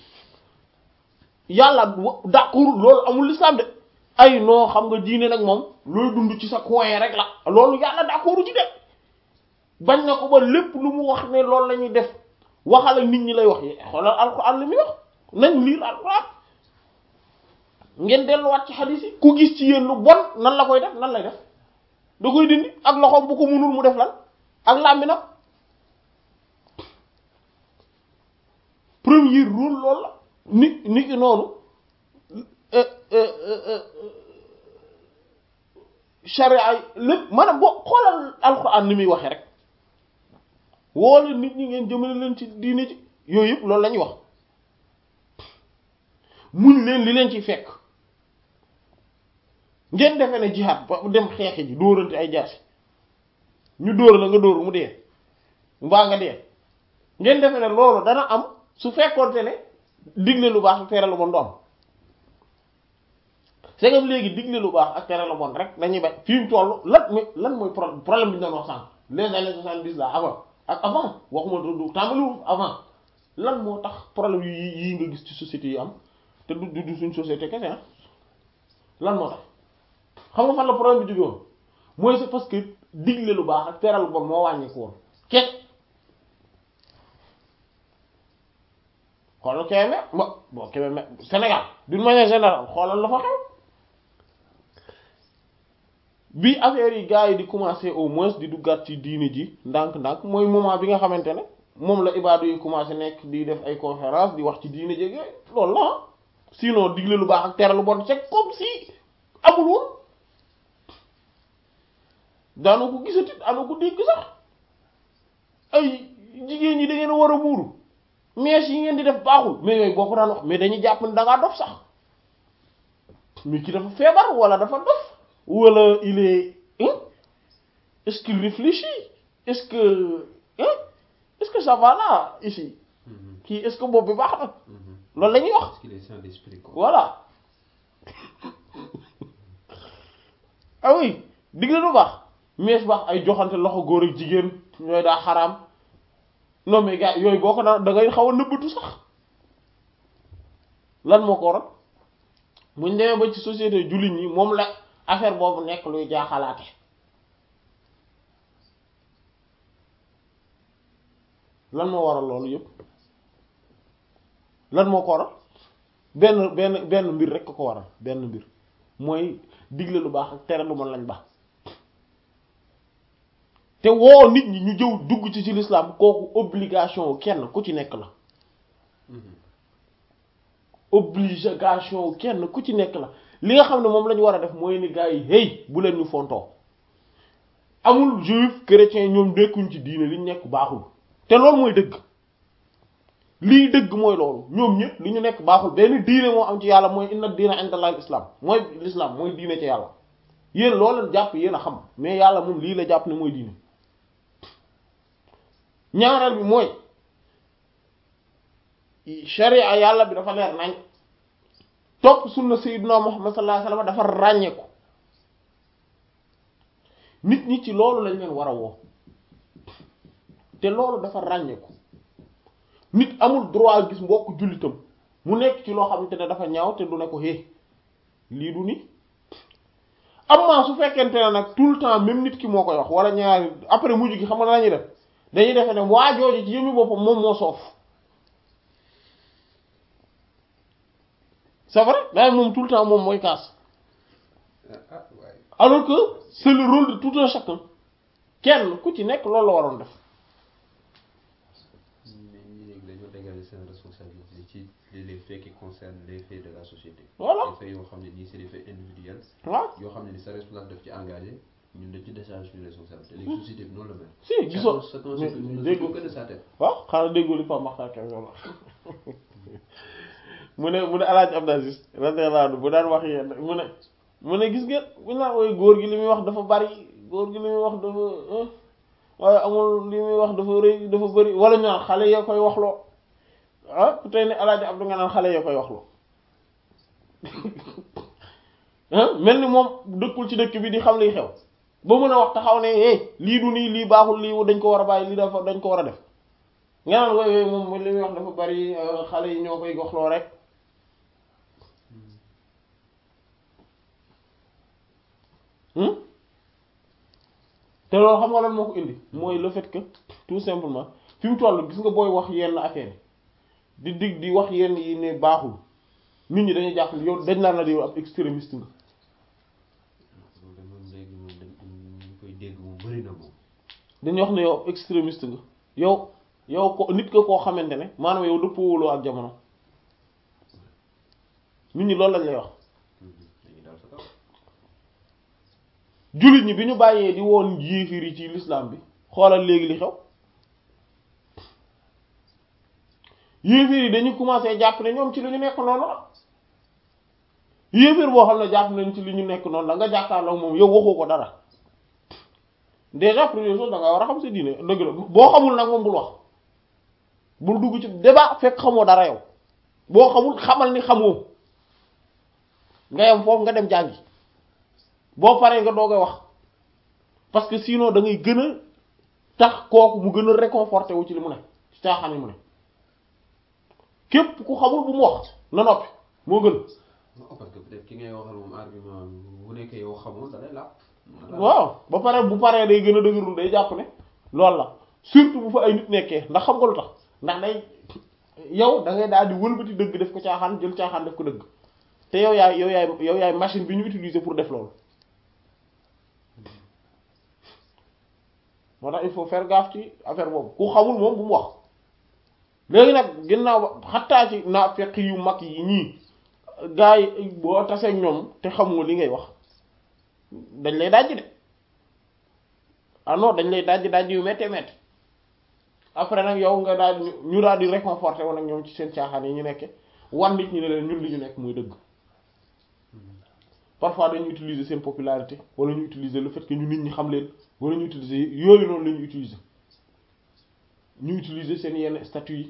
yàlla wa- d'accord loolu amul l'islam de ay noo xam nga diine nag moom looy dund ci sa coin rek la loolu yàlla d'accord ci de bañ na ko ba lépp lu mu wax ne loolu la ñuy def waxal ak nit ñi lay wax yi xoolal alxuraan li muy wax nañ liir alxuraan ngeen delluwaat ci xadiis yi ku gis ci yéen lu bon nan la koy def nan lay def da koy dindi ak loxoom bu ko munul mu def lan ak làmminam premier rôle loolu la ni ni ki noonu charia yi lépp maanaam boo xoolal alxuraan ni muy waxee rek woole nit ñi ngeen jëmale leen ci diine ci yooyu yëpp loolu la ñuy wax muñ leen li leen ci fekk ngeen defee ne jihaad ba dem xeexi ji dóorante ay jaasi ñu dóor la nga dóor mu dee mbaa nga dee ngeen defee ne loolu dana am su fekkoonte ne digle lu baax ak tere lu bon du am c'est que léegi digle lu baax ak tere lu bon rek dañuy bañ fi mu toll lan mooy lan mooy problème problème bi ñu doon wax sànq les années soixante-dix là avant ak avant waxuma du tàmbaliwul avant lan moo tax problème yi yii nga gis ci société yi am te du du suñ société kese ah lan moo tax xam nga fan la problème bi jóge woon mooy c'est parce que digle lu baax ak teral bon moo wàññeeku woon kese xoolal Kébémer ba bon Kébémer Sénégal d'une manière générale xoolal la fa xew bi affaire yi gars yi di commencer au moins di duggaat ci diini ji ndànk-ndànk mooy moment bi nga xamante ne moom la ibaadu yi commencer nekk di def ay conférence di wax ci diini jege loolu la ah sinon digle lu baax ak tere lu bon c'est comme si amul woon daana ko gisati daana ko dégg sax ay jigéen ñi da ngeen a war a muuru mèches yi ngeen di def baaxul mais yooyu boo ko daan wax mais dañuy jàpp ne da ngaa dof sax mais ki dafa feebar wala dafa dof wala il est hein est-ce qu'il réfléchit est-ce que hein est-ce que ça va là ici Mhm. kii est-ce que boobu bi baax na Mhm. loolu la ñuy wax Parce qu'il est saint d'esprit quoi. voilà ah oui digle lu baax mees baax ay joxante loxo góor ak jigéen ñooy daa xaraam non mais gars yooyu boo ko daan da ngay xaw a nëbbatu sax lan moo ko waral buñ demee ba ci société jullit ñi moom la affaire boobu nekk luy jaaxalaate lan moo waral loolu yëpp lan moo ko waral benn benn benn mbir rek ko ko waral benn mbir mooy digle lu baax ak tere lu mën lañ baax te woo nit ñi ñu jëw dugg ci ci l'islam kooku obligation kenn ku ci nekk la Mhm. obligation kenn ku ci nekk la li nga xam ne moom la ñu war a def mooy ni gars yi hey bu leen ñu fontoo amul juif chrétien ñoom nekkuñ ci diine li ñu nekk baaxul te loolu mooy dëgg lii dëgg mooy loolu ñoom ñëpp li ñu nekk baaxul benn diine moo am ci yàlla mooy inna diina indallahi islam mooy l'islam mooy diine ci yàlla yéen loo leen jàpp yéen a xam mais yàlla moom lii la jàpp ne mooy diine ñaareel bi mooy sharia yàlla bi dafa leer nañ topp sunna sayyidina muhammad sallallahu alayhi wasallam dafa ràññeeku nit ñi ci loolu lañ leen war a woo te loolu dafa ràññeeku nit amul droit gis mbokk jullitam mu nekk ci loo xamante ne dafa ñaaw te du ne ko hé lii du ni amma su fekkente ne nag tout le temps même nit ki moo koy wax wala ñaari après mujj gi xam nga lañuy def dañuy defe ne waa jooju ci yëmi boppam moom moo soof c'est vrai mais moom tout le temps moom mooy kaas ah ah waaye. alors que c'est le rôle de tout un chacun kenn ku ci nekk loolu la waroon def mais ñi léegi dañoo dégager seen responsabilité ci les faits qui concernent les faits de la société. Voilà. les faits yoo xam ne nii c'est des faits individuels. waaw yoo xam ne ni sa responsable daf ci engagé ñun dañ ci décharge suñu responsabilité léegi société bi noonu la mel. si gisoo chacun mais- chacun mais ne dégg s'occupe que de sa tête. waaw xanaa déggoo li Pape Makhtar Kébé wax mu ne mu ne El Hadj Abdou Aziz radiyallahu anhu bu daan wax yéen mu ne mu ne gis ngeen bu ñu naan ooy góor gi li muy wax dafa bari góor gi li muy wax dafa ah, waaye amul li muy wax dafa rëy dafa bari wala ñu naan xale ya koy waxloo ah ku tey ne El Hadj Abdou nga naan xale ya koy waxloo ah mel ni moom dëkkul ci dëkk bi di xam liy xew ba mën a wax taxaw ne eh lii du nii lii baaxul lii dañ ko war a bàyyi lii dafa dañ ko war a def nga naan woy woy moom li muy wax dafa bari euh, xale yi ñoo koy goxloo rek hmm te loolu xam nga lan moo ko indi mooy le fait que tout simplement fi mu toll gis nga booy wax yenn affaire yi di dig di wax yenn yi ne baaxul nit ñi dañuy jàpp yow dañ naan la yow ab extrémiste nga loolu de moom léegi moom dañ ñu koy dégg moom bëri na moom. dañuy wax ne yow extrémiste nga yow yow ko nit nga koo xamante ne maanaam yow dëppoowuloo ak jamono nit ñi loolu lañ lay wax dañuy daal sa kaw. jullit ñi bi ñu bàyyee di woon yéefir yi ci l'islam bi xoolal léegi li xew yéefir yi dañu commencé jàpp ne ñoom ci li ñu nekk noonu la yéefir boo xam ne jàpp nañ ci li ñu nekk noonu la nga jàkkaarloo moom yow waxoo ko dara déjà première chose da nga war a xam sa diine dëgg la boo xamul nag moom bul wax bul dugg ci débat fekk xamoo dara yow boo xamul xamal ni xamoo nga yem foofu nga dem jàngi boo paree nga doog a wax parce que sinon da ngay gën a tax kooku mu gën a réconforté wu ci li mu ne ci caaxaan yi mu ne képp ku xamul bu mu wax na noppi moo gën non parce que peut-être ki ngay waxal moom argument bu nekkee yow xamoon da lay làpp. waaw ba pare bu paree day gën a dëgërul day jàpp ne loolu la surtout bu fa ay nit nekkee ndax xam nga lu tax ndax day yow da ngay daal di wëlbati dëgg def ko caaxaan jël caaxaan def ko dëgg te yow yaay yow yaay yow yaay machine bi ñu utiliser pour def loolu moo tax il faut faire gaffe ci affaire boobu ku xamul moom bu mu wax léegi nag ginnaaw ba xattaa ci naafeq yu mag yi ñii gars yi boo tasee ñoom te xamoo li ngay wax dañ lay dajji de ah non dañ lay dajji dajji yu méttee métti après nag yow nga daal di ñu daal di réconforté woon ak ñoom ci seen caaxaan yi ñu nekke wan nit ñi ne leen ñun li ñu nekk muy dëgg parfois dañu utiliser seen popularité wala ñu utiliser le fait que ñu nit ñi xam leen wala ñu utiliser yooyu noonu la ñu utiliser ñu utiliser seen yenn statut yi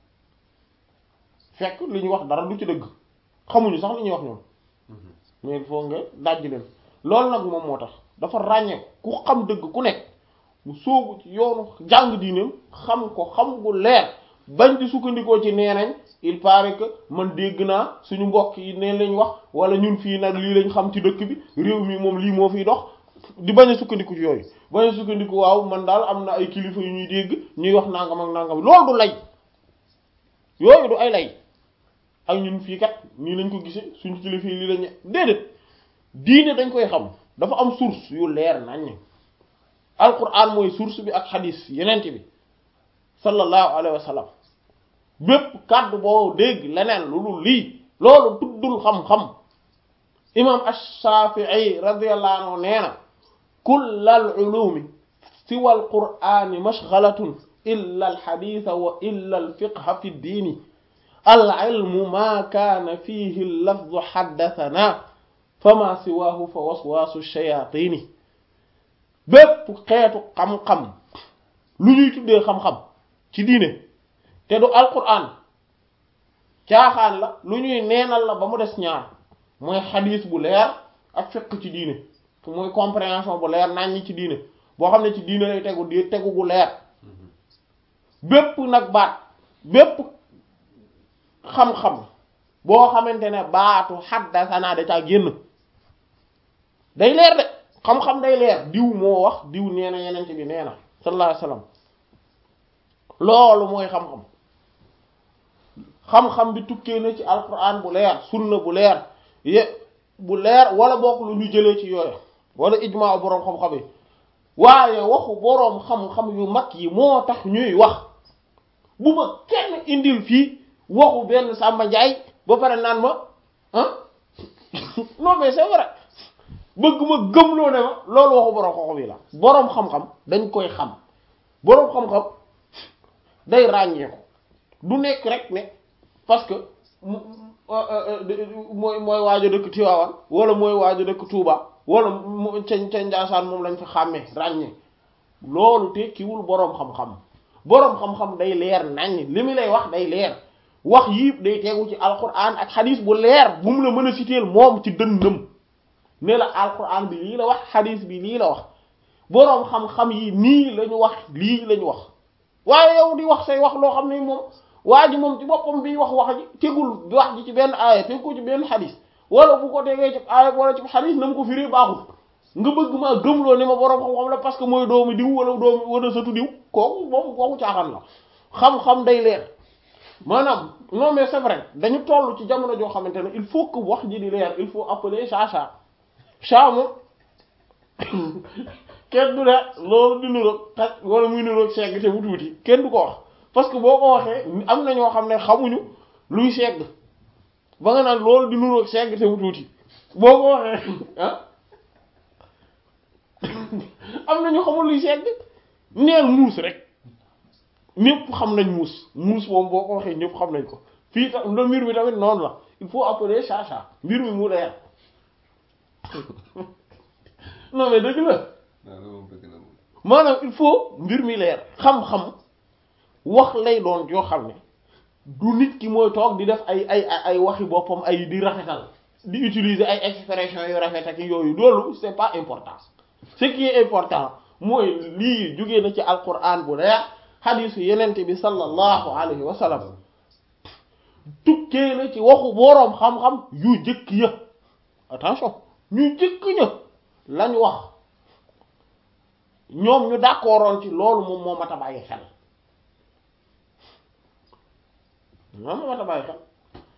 fekk li ñu wax dara du ci dëgg xamuñu sax li ñuy wax ñoom mais il faut nga dajji leen loolu nag moom moo tax dafa ràññee ku xam dëgg ku nekk mu soobu ci yoonu jàng diineem xam ko xam gu leer bañ di sukkandikoo ci nee nañ il paraît que man dégg naa suñu mbokk yi neen lañ wax wala ñun fii nag lii lañ xam ci dëkk bi réew mi moom lii moo fiy dox di bañ a sukkandiku ci yooyu bañ a sukkandiku waaw man daal am na ay kilifa yu ñuy dégg ñuy wax nangam ak nangam loolu du lay yooyu du ay lay ak ñun fii kat nii lañ ko gisee suñu kilifa yi lii lañ déedéet diine dañ koy xam dafa am source yu leer nañ alquran mooy source bi ak xadis yenent bi sallallahu alayhi wa sallam bépp kàddu boo dégg leneen lu dul lii loolu tuddul xam-xam imam ash-Shafi'i radiyallahu anhu nee na kullal ulumi siwa alqur'ani mashghalatun illa alxaditha wa illa alfiqha fi ddiini alilmu ma kaana fihi allafdu xaddathana fama siwaahu fa waswaasu shayatini bépp xeetu xam-xam lu ñuy tuddee xam-xam ci diine te du alquran caaxaan la lu ñuy neenal la ba mu des ñaar mooy xadiis bu leer ak fiqh ci diine mooy compréhension bu leer naññ ci diine boo xam ne ci diine lay tegu di tegu gu leer bépp nag baat bépp xam-xam boo xamante ne baatu xaddasanaa da caa génn day leer de xam-xam day leer diw moo wax diw nee na yenente bi nee na sallallahu alayhi wasallam loolu mooy xam-xam xam-xam bi tukkee na ci alquran bu leer sunna bu leer ye bu leer wala bokk lu ñu jëlee ci yooyu wala ijmaa boroom xam-xam yi waaye waxu boroom xam-xam yu mag yi moo tax ñuy wax bu ma kenn indil fii waxu benn Samba Ndiaye ba pare naan ma ah non mais c'est vrai bëgg ma gëmloo ne ma loolu waxu boroom xam-xam yi la boroom xam-xam dañ koy xam boroom xam-xam day ràññeeku du nekk rek ne parce que mooy mooy waajo dëkk Tivaouane wala mooy waajo dëkk Touba wala mu ca ca Njaasaan moom lañ fa xàmmee ràññee loolu tekkiwul boroom xam-xam boroom xam-xam day leer naññ li mu lay wax day leer wax yii day tegu ci alquran ak xadis bu leer bu mu la mën a citer moom ci dënnam ne la alquran bi lii la wax xadis bi lii la wax boroom xam-xam yi nii la ñu wax lii la ñu wax waaye yow di wax say wax loo xam ne moom waa ji moom ci boppam bi wax wax ji tegul wax ji ci benn aaya teg ko ci benn xadis wala bu ko tegee ci aaya wala ci xadis na mu ko firee baaxul nga bëgg maa gëmloo ne ma boroom xam-xam la parce que mooy doomu diw wala doomu wala sëtu diw kooku moom kooku caaxaan la xam-xam day leer maanaam non mais c'est vrai dañu toll ci jamono joo xamante ne il faut que wax ji di leer il faut appeler chat chat chat moom kenn du ne loolu di niroog xaj wala muy niroog segg te bu tuuti kenn du ko wax parce que boo ko waxee am na ñoo xam ne xamuñu luy segg ba nga naan loolu di niroog segg te bu tuuti boo ko waxee ah am na ñu xamul luy segg neel muus rek ñëpp xam nañ muus muus moom boo ko waxee ñëpp xam nañ ko fii tam la mbir mi tamit noonu la il faut appeler chat chat mbir mi mu leer non mais dëgg la maanaam il faut mbir mi leer xam-xam wax lay doon yoo xam ne du nit ki mooy toog di def ay ay ay waxi boppam ay di rafetal di utiliser ay expressions yu rafet ak yooyu loolu c'est pas important ce qui est important mooy lii jógee na ci alquran bu leer xadiisu yenente bi sallallahu alayhi wa sallam tukkee na ci waxu boroom xam-xam yu jëkk ya attention ñu jëkk ña lañ wax ñoom ñu d'accordoon ci loolu moom moo mat a bàyyi xel moom moo mat a bàyyi xel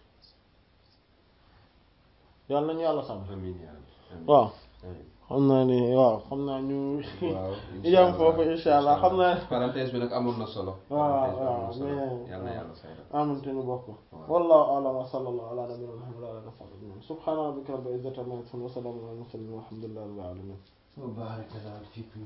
yàlla nañu yàlla sàmm amiin yaa rabbi amiin. waaw amiin. xam naa ni waaw xam naa ñu waaw yam foofu insha allah xam naa parenthèse bi nag amoon na solo. waaw parenthèse bi amoon waaw na solo. mais yal na yàlla fay la. amante ñu bokk Waaw. wallahu a'lam wa sallallahu ala nabiyyina muhammad wa ala alihi wa sahbihi ajma'in subhana rabbika rabbil izzati amma yasifun wa salamun ala al mursalin walhamdulillahi rabbil alamin wa baaraka fiikum